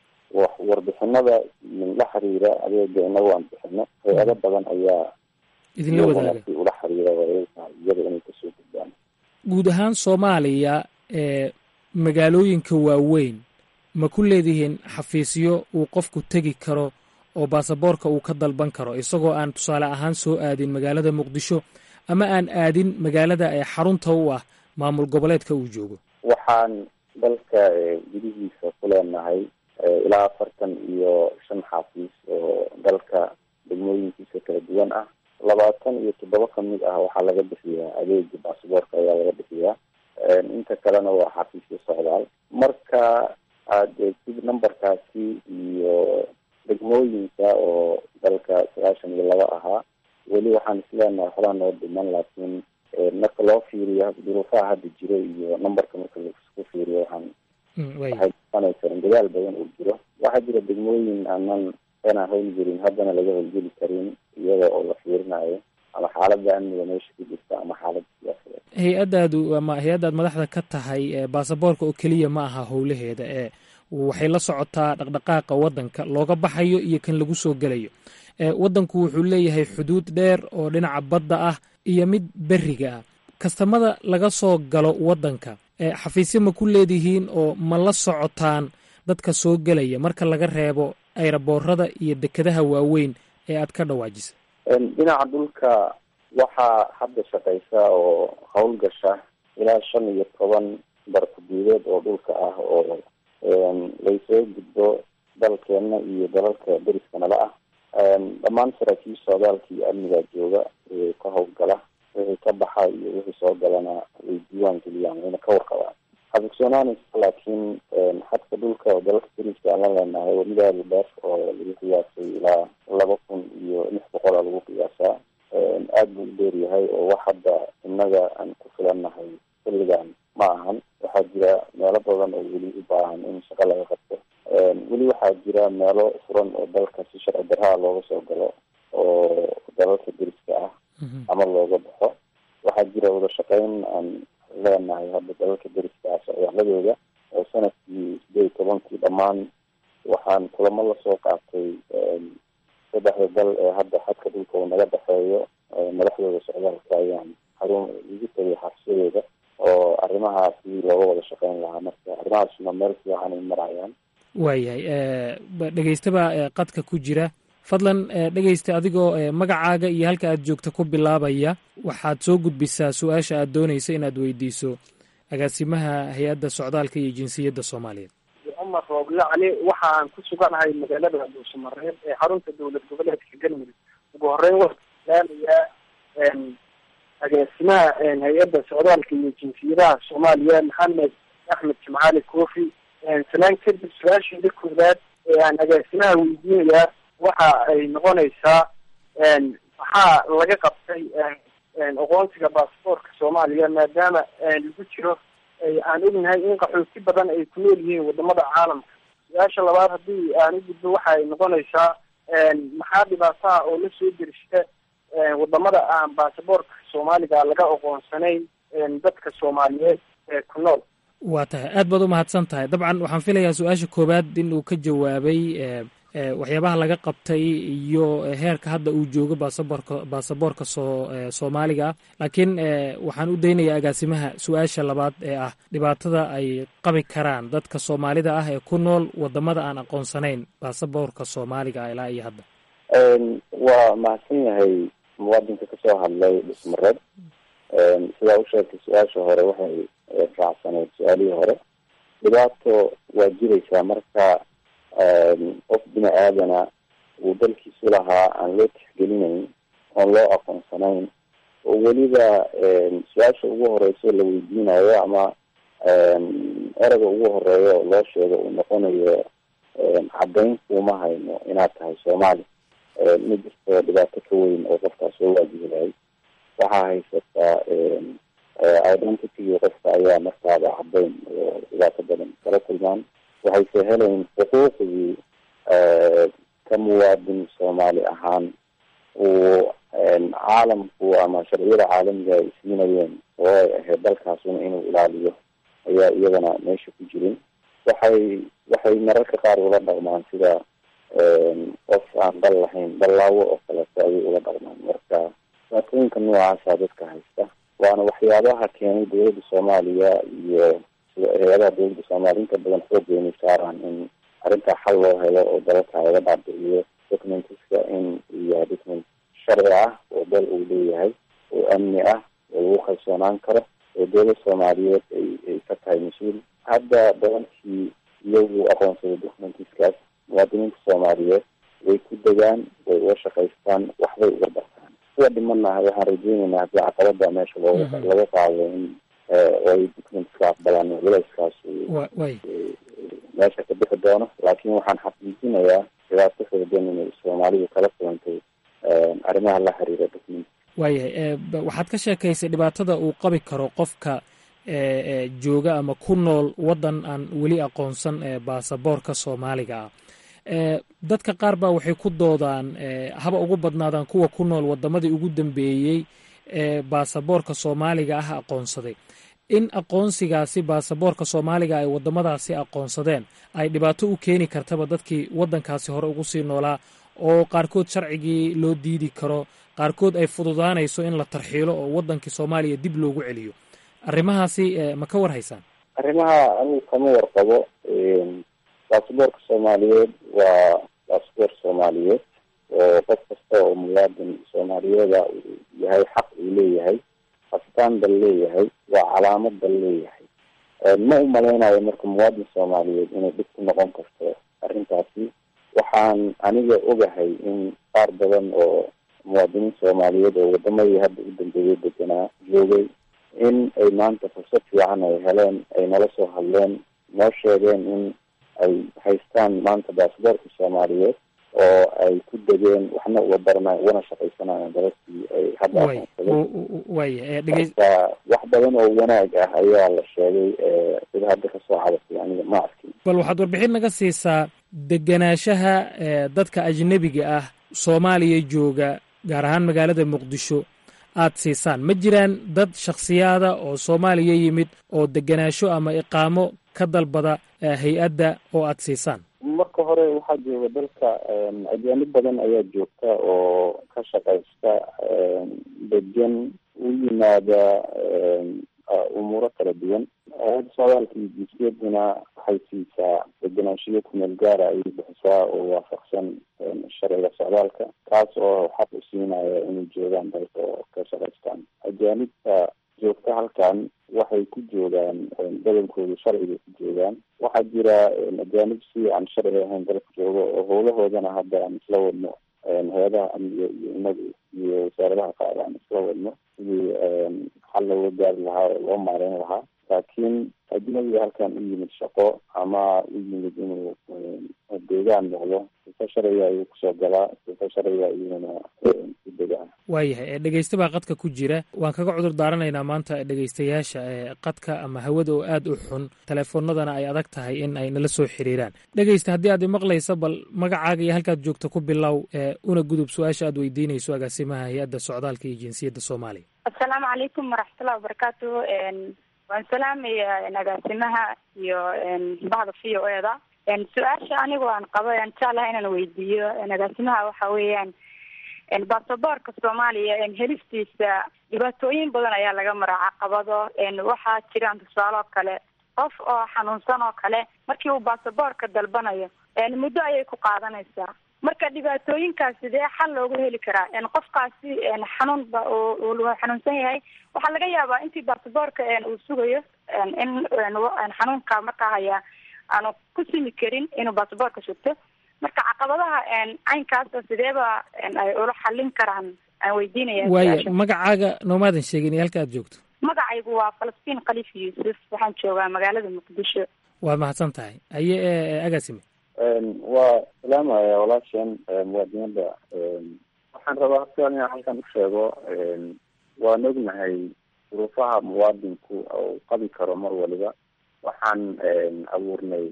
warbixinada la xiriira adeega inaga waan bixino hay-ado badan ayaa idinla wadaaga ula xiriira iyada inay kasoo gudbaan guud ahaan soomaaliya ee magaalooyinka waaweyn ma ku leedihiin xafiisyo uu qofku tegi karo oo baasaboorka uu ka dalban karo isagoo aan tusaale ahaan soo aadin magaalada muqdisho ama aan aadin magaalada ee xarunta u ah maamul goboleedka uu joogo waxaan dalka gudihiisa ku leenahay ilaa afartan iyo shan xafiis oo dalka degmooyinkiisa kala duwan ah labaatan iyo toddoba kamid ah waxaa laga bixiyaa adeega baasaboorka ayaa laga bixiyaa inta kalena waa xafiisyo socdaal marka aad eegtid numberkaasi iyo degmooyinka oo dalka sagaashan iyo laba ahaa weli waxaan isleenahay waxbaa noo dhiman laakiin marka loo fiiriyo duruufaha hadda jiro iyo numberka marka laisku fiiriyo waxaan waxay noqonaysaa in dadaal badan uu jiro waxaa jira degmooyin aanan inaan howlgelin haddana laga howlgeli karin iyada oo la fiirinayo ama xaaladda amniga meesha ku jirta ama xaaladda siyaasadeed hay-addaadu ama hay-addaad madaxda ka tahay baasaboorka oo keliya ma aha howlaheeda ee waxay la socotaa dhaqdhaqaaqa waddanka looga baxayo iyo kan lagu soo gelayo waddanku wuxuu leeyahay xuduud dheer oo dhinaca badda ah iyo mid beriga ah kastamada laga soo galo waddanka xafiisyo ma ku leedihiin oo ma la socotaan dadka soo gelaya marka laga reebo ayraboorada iyo dekedaha waaweyn ee aad ka dhawaajisa dhinaca dhulka waxaa hadda shaqaysa oo howlgasha ilaa shan iyo toban barkudiideed oo dhulka ah oo laysoo gudbo dalkeena iyo dalalka deriska nala ah dhammaan saraakiisha socdaalka iyo amniga jooga ka howlgala wixii ka baxa iyo wixii soo galana way diiwaan geliyaan wayna ka warqabaan xabigsoonanaysa laakiin xadka dhulka oo dalalka deriska aan la leenahay waa mid aada u dheer oo lagu qiyaasay ilaa laba kun iyo lix boqola lagu qiyaasaa aada buu u dheer yahay oo wax hadda innaga aan ku filannahay xilligan ma ahan waxaa jira meelo badan oo weli u baahan in shaqo laga qabto weli waxaa jira meelo furan oo dalka si sharci darraa looga soo galo oo dalalka deriska ah ama looga baxo waxaa jira wada shaqeyn aan leenahay hadda dalalka deriska ah socdaaladooda oo sanadkii sideed iyo tobankii dhammaan waxaan kulamo lasoo qaatay saddexda dal ee hadda xadka dhulka uu naga dhexeeyo madaxdooda socdaalka ayaan xarun igu tagay xabsiyadooda oo arrimahaasi looga wada shaqeyn lahaa marka arrimahaasna meel fiican ay marayaan waayahay dhegeystaba qadka ku jira fadlan dhegeysta adigoo magacaaga iyo halka aad joogta ku bilaabaya waxaad soo gudbisaa su-aasha aad doonaysa inaad weydiiso agaasimaha hay-adda socdaalka iyo jinsiyadda soomaaliyeed cumar rooble cali waxa aan ku suganahay magaalada dhuusamareeb ee xarunta dowlad goboleedka galmudug ugu horeyn waalaalayaa agaasimaha hay-adda socdaalka iyo jinsiyadaha soomaaliya maxamed axmed jimcaali kofi sanaan kadib su-aasheeda koowaad ee aan agaasimaha weydiinayaa waxa ay noqonaysaa maxaa laga qabtay aqoonsiga baasboortka soomaaliya maadaama lagu jiro aan ognahay in qaxooti badan ay ku nool yihiin wadamada caalamka su-aasha labaad haddii aan u gudbo waxa ay noqonaysaa maxaa dhibaataha oo la soo derishta wadamada aan baasaboortka soomaaliga laga aqoonsanayn dadka soomaaliyeed ee ku nool waa tahay aad baad u mahadsan tahay dabcan waxaan filayaa su-aasha koowaad in uu ka jawaabay waxyaabaha laga qabtay iyo heerka hadda uu joogo baasaboorka baasaboorka soo soomaaliga ah laakiin waxaan u daynayaa agaasimaha su-aasha labaad ee ah dhibaatada ay qabi karaan dadka soomaalida ah ee ku nool wadamada aan aqoonsanayn baasaboorka soomaaliga ah ilaa iyo hadda waa mahadsan yahay muwaadinka kasoo hadlay dhismareed sidaa u sheegtay su-aasha hore waxay raacsaneyd su-aalihii hore dhibaato waa jiraysaa marka qof bini aadana uu dalkiisu lahaa aan loo tixgelinayn oon loo aqoonsanayn oo weliba su-aasha ugu horeyso la weydiinayo ama ereyga ugu horeeya oo loo sheego uu noqonayo caddayn kuuma hayno inaad tahay soomaali ma jirto dhibaato ka weyn oo qofkaas soo waajihilahay waxaa haysataa identitygi qofka ayaa markaaba caddayn oo dhibaato badan kala kulmaan waxayse helayn xuquuqdii ka muwaadin soomaali ahaan uu caalamku ama sharciyada caalamiga ay siinayeen oo ay ahayd dalkaasuna inuu ilaaliyo ayaa iyadana meesha ku jirin waxay waxay mararka qaar ula dhaqmaan sida qof aan dal lahayn dallaawo oo kaleeto ayay ula dhaqmaan marka dhibaatooyinka noocaasa dadka haysta waana waxyaabaha keenay dowladda soomaaliya iyo hay-adaha dowladda soomaaliya inta badan xoogeynay saaraan in arrintaa xal loo helo oo dalalka laga dhaadhiciyo documentiska in iyo document sharci ah oo dal uu leeyahay oo amni ah oo lagu kalsoonaan karo oo dowlad soomaaliyeed ay ay ka tahay mas-uul hadda dalalkii iyagu aqoonsada documentiskaas muwaadiniinta soomaaliyeed way ku degaan way uga shaqaystaan waxbay uga bartaan kuwa dhimanaha waxaan rajeyneynaa haddii caqabada meesha looga laga qaado in ay documentiska aqbalaan culayskaas meesha ka bixi doono laakiin waxaan xaqiijinayaa dhibaato xoogan inay soomaalidu kala kulantay arrimaha la xiriira document waayahay waxaad ka sheekaysay dhibaatada uu qabi karo qofka jooga ama ku nool waddan aan weli aqoonsan baasaboorka soomaaliga ah dadka qaar baa waxay ku doodaan haba ugu badnaadaan kuwa ku nool wadamadii ugu dambeeyey ee baasaboorka soomaaliga ah aqoonsaday in aqoonsigaasi baasaboorka soomaaliga ay wadamadaasi aqoonsadeen ay dhibaato u keeni kartaba dadkii waddankaasi hore ugu sii noolaa oo qaarkood sharcigii loo diidi karo qaarkood ay fududaanayso in la tarxiilo oo waddankii soomaaliya dib loogu celiyo arrimahaasi ma ka war haysaan arrimaha anigu kama warqabo baasaboorka soomaaliyeed waa baasaboor soomaaliyeed oo qof kasta oo muwaadin soomaaliyeeda uu yahay xaq uu leeyahay astaan dal leeyahay waa calaamad dal leeyahay ma u malaynayo marka muwaadin soomaaliyeed inay dhib ku noqon karto arrintaasi waxaan aniga ogahay in qaar badan oo muwaadiniin soomaaliyeed oo wadamadii hadda u dambeeyay deganaa joogay in ay maanta fursad fiican ay heleen ay nala soo hadleen noo sheegeen in ay haystaan maanta baasaboorka soomaaliyeed oo ay ku degeen waxna uga baranayo ugana shaqaysanayaan dalalkii ay hadda aqoonsadeenmarka wax badan oo wanaag ah ayaa la sheegay sida hadda kasoo cabatay aniga ma arkin bal waxaad warbixin naga siisaa degenaanshaha dadka ajnebiga ah soomaaliya jooga gaar ahaan magaalada muqdisho aad siisaan ma jiraan dad shakhsiyaada oo soomaaliya yimid oo degenaansho ama iqaamo ka dalbada hay-adda oo aad siisaan marka hore waxaa jooga dalka ajaanib badan ayaa joogta oo ka shaqaysta degan u yimaada umuuro kala duwan hay-adda socdaalka iyo jinsiyaduna waxay siisaa degenaanshiyo kumeel gaara ayay bixisaa oo waafaqsan sharciga socdaalka kaas oo xaq u siinaya inay joogaan dalka oo ka shaqaystaan ajaanibta joogta halkan waxay ku joogaan badankoodu sharciga ku joogaan waxaa jira ajaanib si aan sharci ahayn dalka joogo oo howlahoodana hadda aan isla wadno hay-adaha amniga iyo inaga iyo wasaaradaha qaar aan isla wadno sidii xal looga gaari lahaa oo loo maareyn lahaa laakiin ajnabiga halkan u yimid shaqo ama u yimid inuu deegaan noqdo sifa sharciga ayuu kusoo galaa sifa sharciga ayuuna ku degaa waayahay dhegeysta baa qadka ku jira waan kaga cudur daaranaynaa maanta dhegeystayaasha qadka ama hawada oo aada u xun teleefoonadana ay adag tahay in ay nala soo xiriiraan dhegeysta haddii aad imaqlaysa bal magacaaga iyo halkaad joogto ku bilow una gudub su-aasha aad weydiinayso agaasimaha hay-adda socdaalka iyo jinsiyadda soomaaliya assalaamu calaykum waraxmatullahi wabarakaatu waan salaamaya agaasimaha iyo bahda v o eda su-aasha anigu aan qabo aan jeclaha inaan weydiiyo agaasimaha waxa weeyaan basaboorka soomaaliya helistiisa dhibaatooyin badan ayaa laga maraa caqabado waxaa jiraan tusaale oo kale qof oo xanuunsan oo kale markii uu basaboorka dalbanayo muddo ayay ku qaadanaysaa marka dhibaatooyinkaas sidee xal loogu heli karaa qofkaasi xanuunba uu xanuunsan yahay waxaa laga yaabaa intii basaboorka uu sugayo in xanuunka markaa haya aanu ku simi karin inuu basaboorka sugto marka caqabadaha caynkaasa sideeba ay ula xallin karaan aan weydiinaya waaya magacaaga noomaadan sheegin iyo halka aad joogto magacaygu waa falastiin khaliif yuusuf waxaan joogaa magaalada muqdisho waad mahadsan tahay haye agaasime waa salaamaya walaashan muwaadinada waxaan rabaa hasian inaan halkan u sheego waan ognahay duruufaha muwaadinku uu qabi karo mar waliba waxaan abuurnay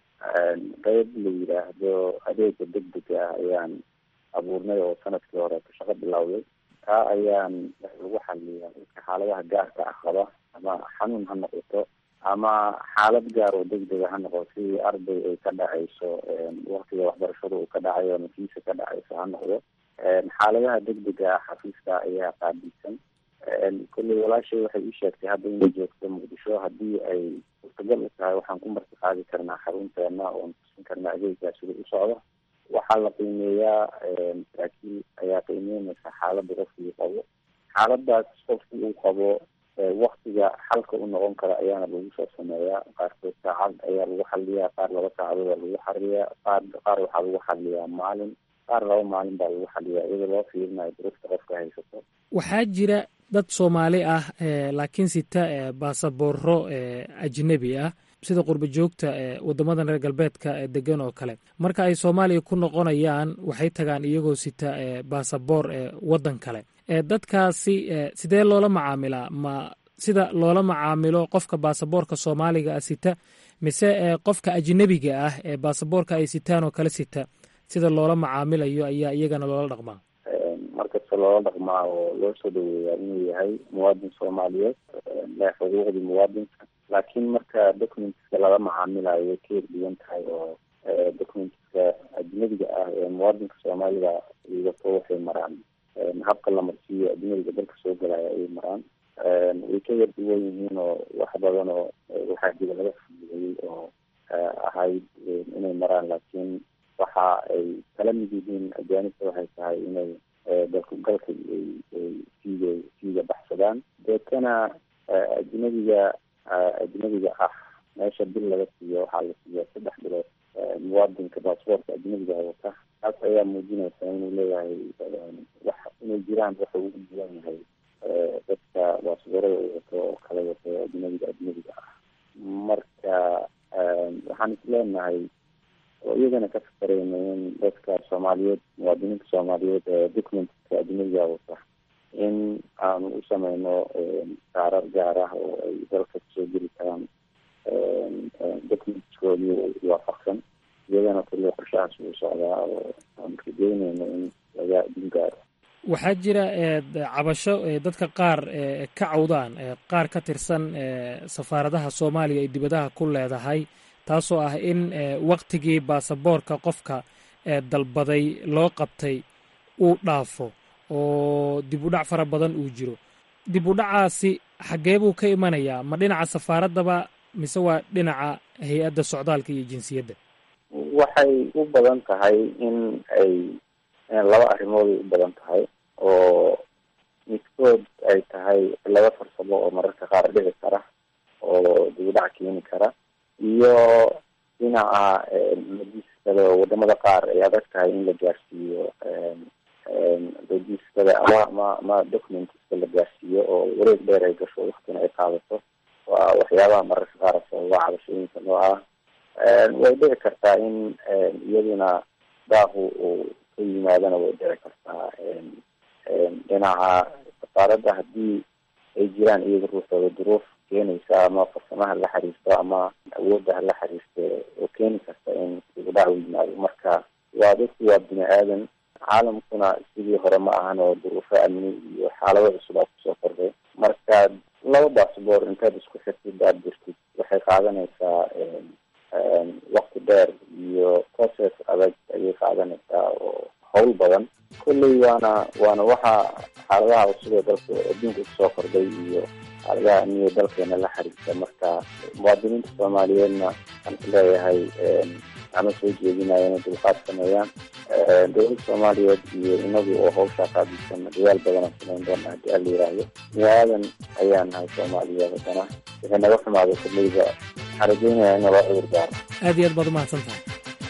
qeyb la yidhaahdo adeega degdega ah ayaan abuurnay oo sanadkii hore ka shaqo bilowday taa ayaan lagu xaliyaa dadka xaaladaha gaarka ah qaba ama xanuun ha noqoto ama xaalad gaar oo degdega ha noqoto sidii arday ay ka dhacayso waktiga waxbarashada uu ka dhacayo ama fiisa ka dhacayso ha noqdo xaaladaha degdega ah xafiiska ayaa qaabilsan kolley walaashay waxay ii sheegtay hadda inay joogto muqdisho haddii ay suurtagal u tahay waxaan ku marti qaadi karnaa xarunteena oon tusin karnaa adeegaa sida u socdo waxaa la qiimeeyaa saraakiil ayaa qiimeynaysa xaaladda qofkii qabo xaaladaas qofkii uu qabo waktiga xalka u noqon kara ayaana lagu soo sameeyaa qaarkood saacad ayaa lagu xaliyaa qaar laba saacadood aa lagu xariyaa qaar qaar waxaa lagu xaliyaa maalin qaar laba maalin baa lagu xaliyaa iyadoo loo fiirinayo duruufta qofka haysato waxaa jira dad soomaali ah laakiin sita baasabooro ajnebi ah sida qurba joogta wadamadan reer galbeedka degan oo kale marka ay soomaaliya ku noqonayaan waxay tagaan iyagoo sita baasaboor waddan kale dadkaasi sidee loola macaamilaa ma sida loola macaamilo qofka baasaboorka soomaaliga ah sita mise qofka ajnebiga ah ee baasaboorka ay sitaan oo kale sita sida loola macaamilayo ayaa iyagana loola dhaqmaa markasta loola dhaqmaa oo loo soo dhaweeyaa inuu yahay muwaadin soomaaliyeed le xuquuqdii muwaadinka laakiin marka documentska lala macaamilayo ka erduwan tahay oo documentska ajnabiga ah ee muwaadinka soomaalida wato waxay maraan habka la marsiiyo ajnabiga dalka soo galaya ayay maraan way ka yar duwan yihiin oo wax badan oo waxaa jira laga fududeeyey oo ahayd inay maraan laakiin waxa ay kala mid yihiin ajaanibta waxay tahay inay dalku galka siiga siiga baxsadaan deetana ajnabiga ajnabiga ah meesha bil laga siiyo waxaa la siiya saddex bilood muwaadinka baasboortka ajnabiga wata taas ayaa muujinaysa inuu leeyahay wax inay jiraan waxa ugu duwan yahay dadka baasboorada u wato oo kala wato ajnabiga ajnabiga ah marka waxaan isleenahay oo iyagana ka fakarayna in dadka soomaaliyeed muwaadiniinta soomaaliyeed ee documentka ajnabiga wata in aanu u sameyno saarar gaar ah oo ay dalka kusoo geli karaan documentskoodii waafaqsan iyagana kulli qorshahaas uu socdaa oo aan rajeynayno in laga adin gaaro waxaa jira cabasho dadka qaar ka cawdaan qaar ka tirsan safaaradaha soomaaliya ay dibadaha ku leedahay taasoo ah in waktigii baasaboorka qofka dalbaday loo qabtay uu dhaafo oo dib u dhac fara badan uu jiro dib u dhacaasi xaggee buu ka imanayaa ma dhinaca safaaraddaba mise waa dhinaca hay-adda socdaalka iyo jinsiyadda waxay u badan tahay in ay laba arrimooday u badan tahay oo midkood ay tahay laba farsamo oo mararka qaar dhici kara oo dib u dhac keeni kara iyo dhinaca logiskada oo wadamada qaar ay adag tahay in la gaarsiiyo logiskada ama ma ma documentska la gaarsiiyo oo wareeg dheer ay gasho waktina ay qaadato waa waxyaabaha mararka qaar sababa cabashooyinka noo ah way dhici kartaa in iyaduna daaqu uu ka yimaadana way dhici kartaa dhinaca safaaradda haddii ay jiraan iyaga ruuxooda duruuf keenaysa ama farsamaha la xiriirto ama awoodda hala xiriirto oo keeni karta in dibudhac u yimaado marka waa dadku waa bini aadan caalamkuna sidii hore ma ahan oo duruufo amni iyo xaalado cusub aa kusoo kordhay marka laba baasboor intaad isku xirtid aad jirtid waxay qaadanaysaa wakti dheer process adag ayay qaadanaysaa oo hawl badan kolley waana waana waxa xaaladaha cusub ee dalka adduunka kusoo kordhay iyo xaaladaha amniga dalkeena la xiriirta marka muwaadiniinta soomaaliyeedna waxaan ku leeyahay ama soo jeedinaya inay dulqaad sameeyaan dowladda soomaaliyeed iyo inagu oo hawshaa qaabilsan dadaal badan aan samayn doona haddii ala yiraahdo bini aadan ayaa nahay soomaaliyeed haddana wixii naga xumaaday kolleyda waxaan rajeynayaa in loo cudur daaro aad iyo aad baad umahadsan tahay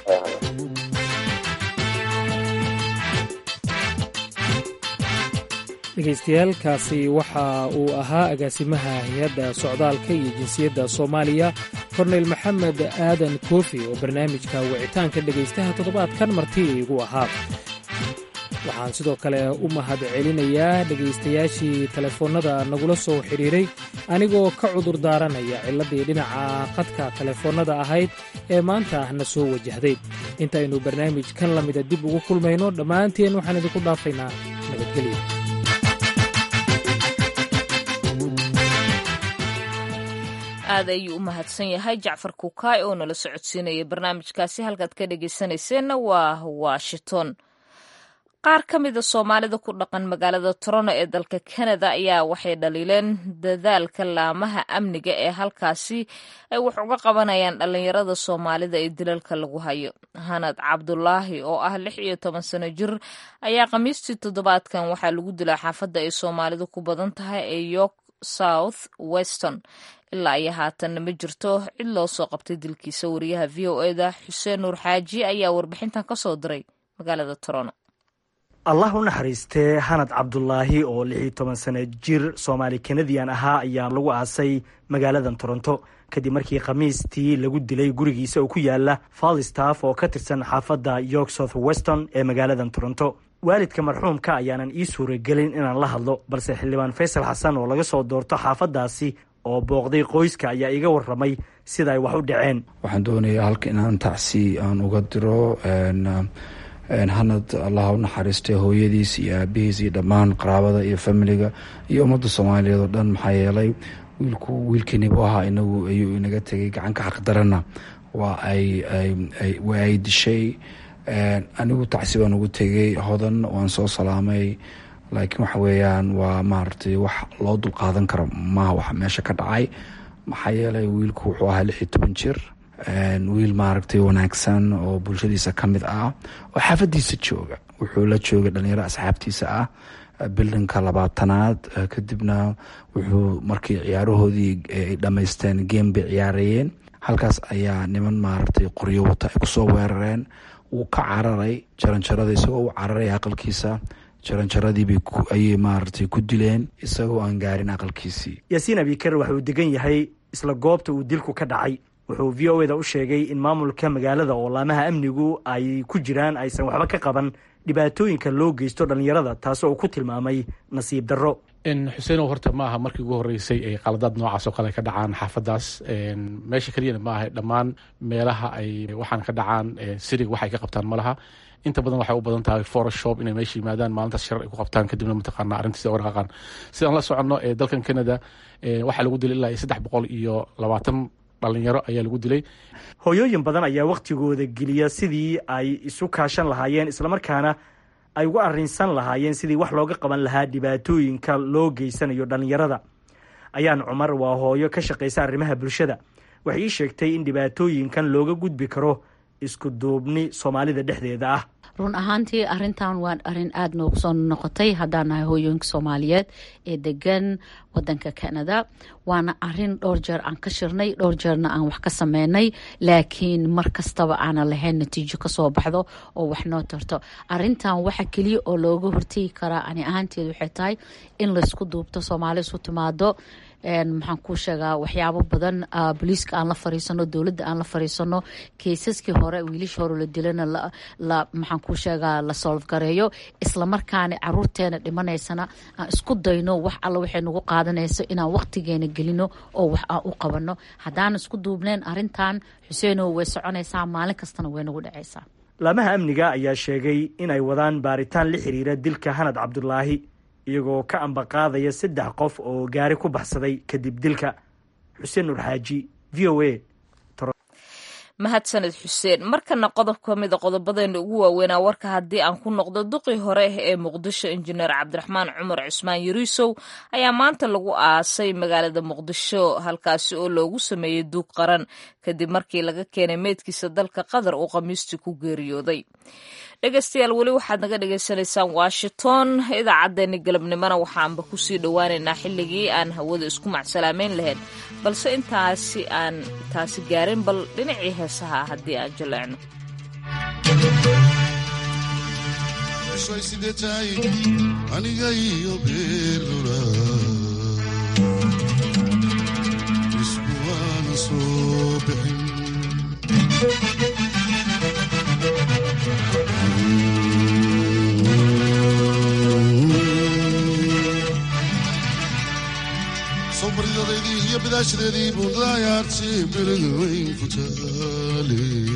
dhegaystayaaalkaasi waxa uu ahaa agaasimaha hay-adda socdaalka iyo jinsiyadda soomaaliya korneyl maxamed aadan koofi oo barnaamijka wicitaanka dhegaystaha toddobaadkan marti igu ahaa waxaan sidoo kale u mahad celinayaa dhegaystayaashii telefoonnada nagula soo xidhiiray anigoo ka cudur daaranaya cilladdii dhinaca qadka telefoonnada ahayd ee maanta na soo wajahday intaynu barnaamij kan la mida dib ugu kulmayno dhammaanteen waxaan idinku dhaafaynaa nabadgelyo aad ayuu u mahadsan yahay jacfar kukaay oo nala socodsiinaya barnaamijkaasi halkaad ka dhegaysanayseena waa washington qaar ka mida soomaalida ku dhaqan magaalada toronto ee dalka kanada ayaa waxay dhaliileen dadaalka laamaha amniga ee halkaasi ay wax uga qabanayaan dhallinyarada soomaalida ee dilalka lagu hayo hanad cabdulaahi oo ah lix iyo toban sano jir ayaa khamiistii toddobaadkan waxaa lagu dilaa xaafadda ay soomaalidu ku badan tahay ee york south weston ilaa iyo haatanna ma jirto cid loo soo qabtay dilkiisa wariyaha v o eda xuseen nuur xaaji ayaa warbixintan ka soo diray magaalada toronto allah u naxariistee hanad cabdulaahi oo lix iyo toban sano jir soomaali kanadian ahaa ayaa lagu aasay magaaladan toronto kadib markii khamiistii lagu dilay gurigiisa oo ku yaala falstaff oo ka tirsan xaafadda york south weston ee magaaladan toronto waalidka marxuumka ayaanan ii suuragelin inaan la hadlo balse xildhibaan faysal xasan oo laga soo doorto xaafaddaasi oo booqday qoyska ayaa iga warramay sida ay wax u dhaceen waxaan doonayaa halka inaan tacsi aan uga diro hanad allah u naxariistay hooyadiis iyo aabihiis iyo dhammaan qaraabada iyo familiga iyo ummadda soomaaliyeed oo dhan maxaa yeelay wiilku wiilkiinibu ahaa inagu ayuu inaga tegay gacanka xaqdarana waa ay waa ay dishay anigu tacsi baan ugu tegay hodan waan soo salaamay laakiin waxa weeyaan waa maaragtay wax loo dulqaadan karo maha wax meesha ka dhacay maxaa yeelay wiilku wuxuu ahaa lix iyo toban jir wiil maaragtay wanaagsan oo bulshadiisa ka mid ah oo xaafadiisa jooga wuxuu la joogay dhalinyaro asxaabtiisa ah bildinka labaatanaad kadibna wuxuu markii ciyaarahoodii ay dhammaysteen game bay ciyaarayeen halkaas ayaa niman maaragtay qoryo wata ay kusoo weerareen wuu ka cararay jaranjarada isagoo u cararay aqalkiisa jaranjaradiibay ayay maaragtay ku dileen isagoo aan gaarin aqalkiisii yaasiin abikar waxa uu degan yahay isla goobta uu dilku ka dhacay wuxuu v o eda u sheegay in maamulka magaalada oo laamaha amnigu ay ku jiraan aysan waxba ka qaban dhibaatooyinka loo geysto dhallinyarada taasoo uu ku tilmaamay nasiib darro xuseenow horta ma aha markii ugu horreysay ay qaladaad noocaas oo kale ka dhacaan xaafaddaas meesha keliyana ma aha dhammaan meelaha ay waxaan ka dhacaan sirig waxay ka qabtaan ma laha inta badan waxay u badan tahay photoshop inay meesha yimaadaan maalintaas shar ay ku qabtaan kadibna mataqaana arrintiisa oo dhaqaaqaan sidaan la soconno ee dalkan canada waxaa lagu dilay ilaa iyo saddex boqol iyo labaatan dhalinyaro ayaa lagu dilay hooyooyin badan ayaa wakhtigooda geliya sidii ay isu kaashan lahaayeen islamarkaana ay uga arrinsan lahaayeen sidii wax looga qaban lahaa dhibaatooyinka loo geysanayo dhallinyarada ayaan cumar waa hooyo ka shaqaysa arrimaha bulshada waxay ii sheegtay in dhibaatooyinkan looga gudbi karo isku duubni soomaalida dhexdeeda ah run ahaantii arintan waa arin aada noogu soo noqotay haddaan nahay hooyooyinka soomaaliyeed ee degan wadanka canada waana arin dhowr jeer aan ka shirnay dhowr jeerna aan wax ka sameynay laakiin mar kastaba aanan lahayn natiijo kasoo baxdo oo wax noo tarto arintan waxa keliya oo looga hortegi karaa ani ahaanteed waxay tahay in laysku duubto soomaali isu timaado maxaan kuu sheegaa waxyaabo badan booliiska aan la fariisano dowladda aan la fariisano keisaskii hore wiilasha hore la dilana maxaan kuu sheegaa la solf gareeyo islamarkaana caruurteena dhimanaysana aan isku dayno wax alla waxay nagu qaadanayso inaan waqtigeena gelino oo wax aan u qabano haddaan isku duubneen arintan xuseenow way soconaysaa maalin kastana way nagu dhacaysaa laamaha amniga ayaa sheegay inay wadaan baaritaan la xiriira dilka hanad cabdulaahi iyagoo ka ambaqaadaya saddex qof oo gaari ku baxsaday kadib dilka xuseen nur xaaji v o a mahadsaned xuseen markana qodob ka mida qodobadeena ugu waaweynaa warka haddii aan ku noqdo duqii hore ee muqdisho injineer cabdiraxmaan cumar cusmaan yariisow ayaa maanta lagu aasay magaalada muqdisho halkaasi oo loogu sameeyey duug qaran kadib markii laga keenay meydkiisa dalka qatar uu khamiistii ku geeriyooday dhegeystayaal weli waxaad naga dhagaysanaysaan washington idaacaddeenni galabnimona waxaanba kusii dhowaaneynaa xilligii aan hawada isku macsalaameyn lahayn balse intaasi aan taasi gaarin bal dhinacii heesaha haddii aan jaleecno aniga iyo beerlula iskuwaana soo bixin sobridadeedii iyo bidaashadeedii buundaayaarti beriga weyn ku taale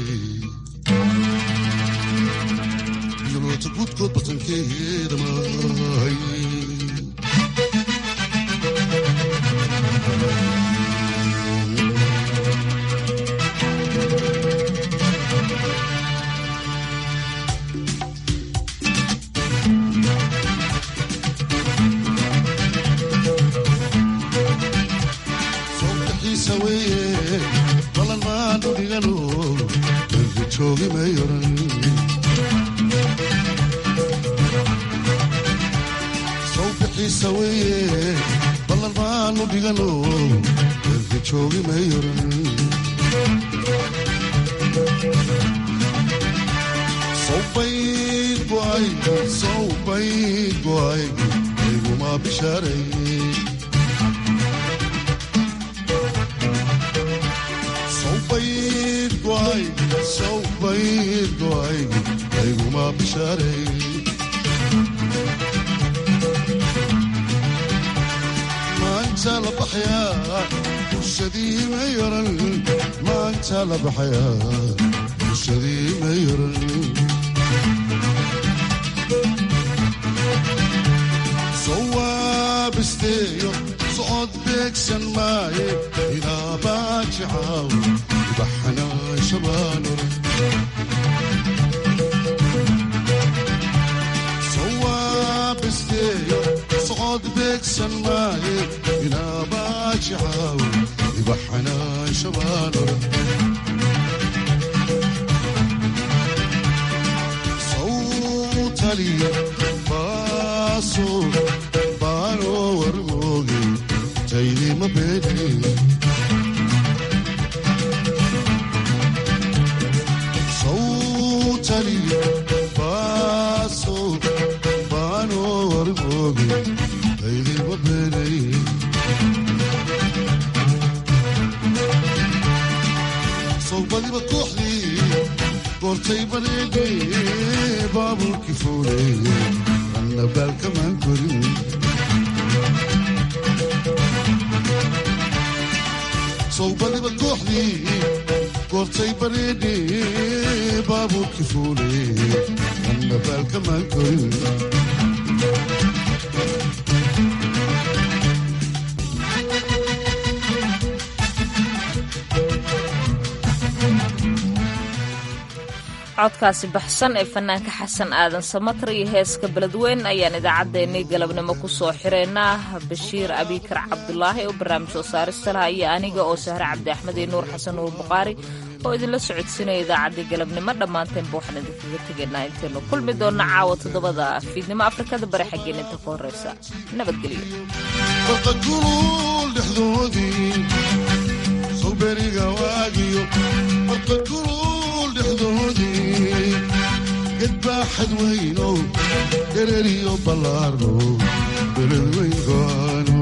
yoloota guudkood batankeeda mahay soobixiisa weeye balan maanu dhigano dalka joogi mayoran sawbixiisa weeye ballan maanu dhigano dalka joogi mayoran sawbayd go'ay sawbayd go'ay ayguma bishaaray sawbayd go'ay sawbayd go'ay ayguma bishaaray maanta la baxayaa bulshadii ma yaran maanta la baxayaa bulshadii ma yaran sawaabisteeyo socod beegsan maaye ilaa baajicaaw ibaxanaa shabaanor sawaabisteeyo socod beegsan maaye ilaa baajicaaw ibaxanaa shabaanor sawtaliya baaso baano warmooge taydima beedhe sawtaliya baaso baano warmooge taydima beedhe sawbadiba kooxdii goortay bareedhe baabuurkii fuule anna baalkamaan korin sawbadiba kooxdii goortay bareedhe baabuurkii fuule anna baalkamaan korin codkaasi baxsan ee fanaanka xasan aadan samatar iyo heeska beledweyn ayaan idaacaddeenii galabnimo ku soo xireynaa bashiir abikar cabdulaahi oo barnaamij soo saarista laha iyo aniga oo sahre cabdi axmed iyo nuur xasan nuur bukhaari oo idinla socodsiinaya idaacaddii galabnimo dhammaanteenba waxaan idinkaga tegaynaa intaynu kulmi doonna caawa toddobada fiidnimo afrikada bari xaggeen inta ka horreysa nabadgelyo barqagulul dhexdoodii sawberiga waagiyo barqagulul dhexdoodii gedbaaxad weyno dhereriyo ballaarno beled weyn go'aano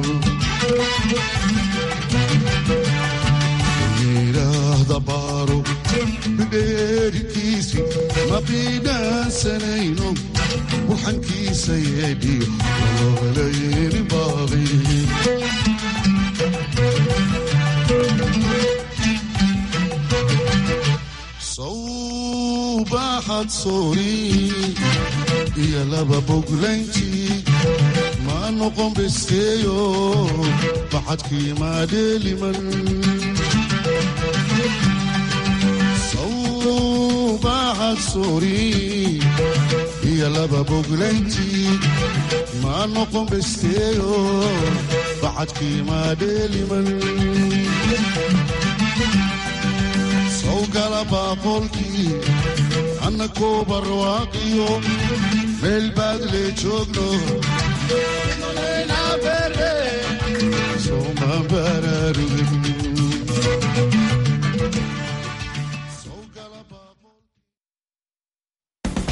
yidhaahda baaro bidheerikiisi ma biidhaansanayno burxankiisa yeedhi loolayni baaqi sawbaaxad soori iyo laba boglayntii ma noqon besteeyo baxadkii maadheeliman baaxad suuri iyo laba boglayntii maa noqon besteeyo bacadkii maa dheeliman sawgala baaqoolkii annakoo barwaaqiyo meel baad lee joogno sooma baraarugi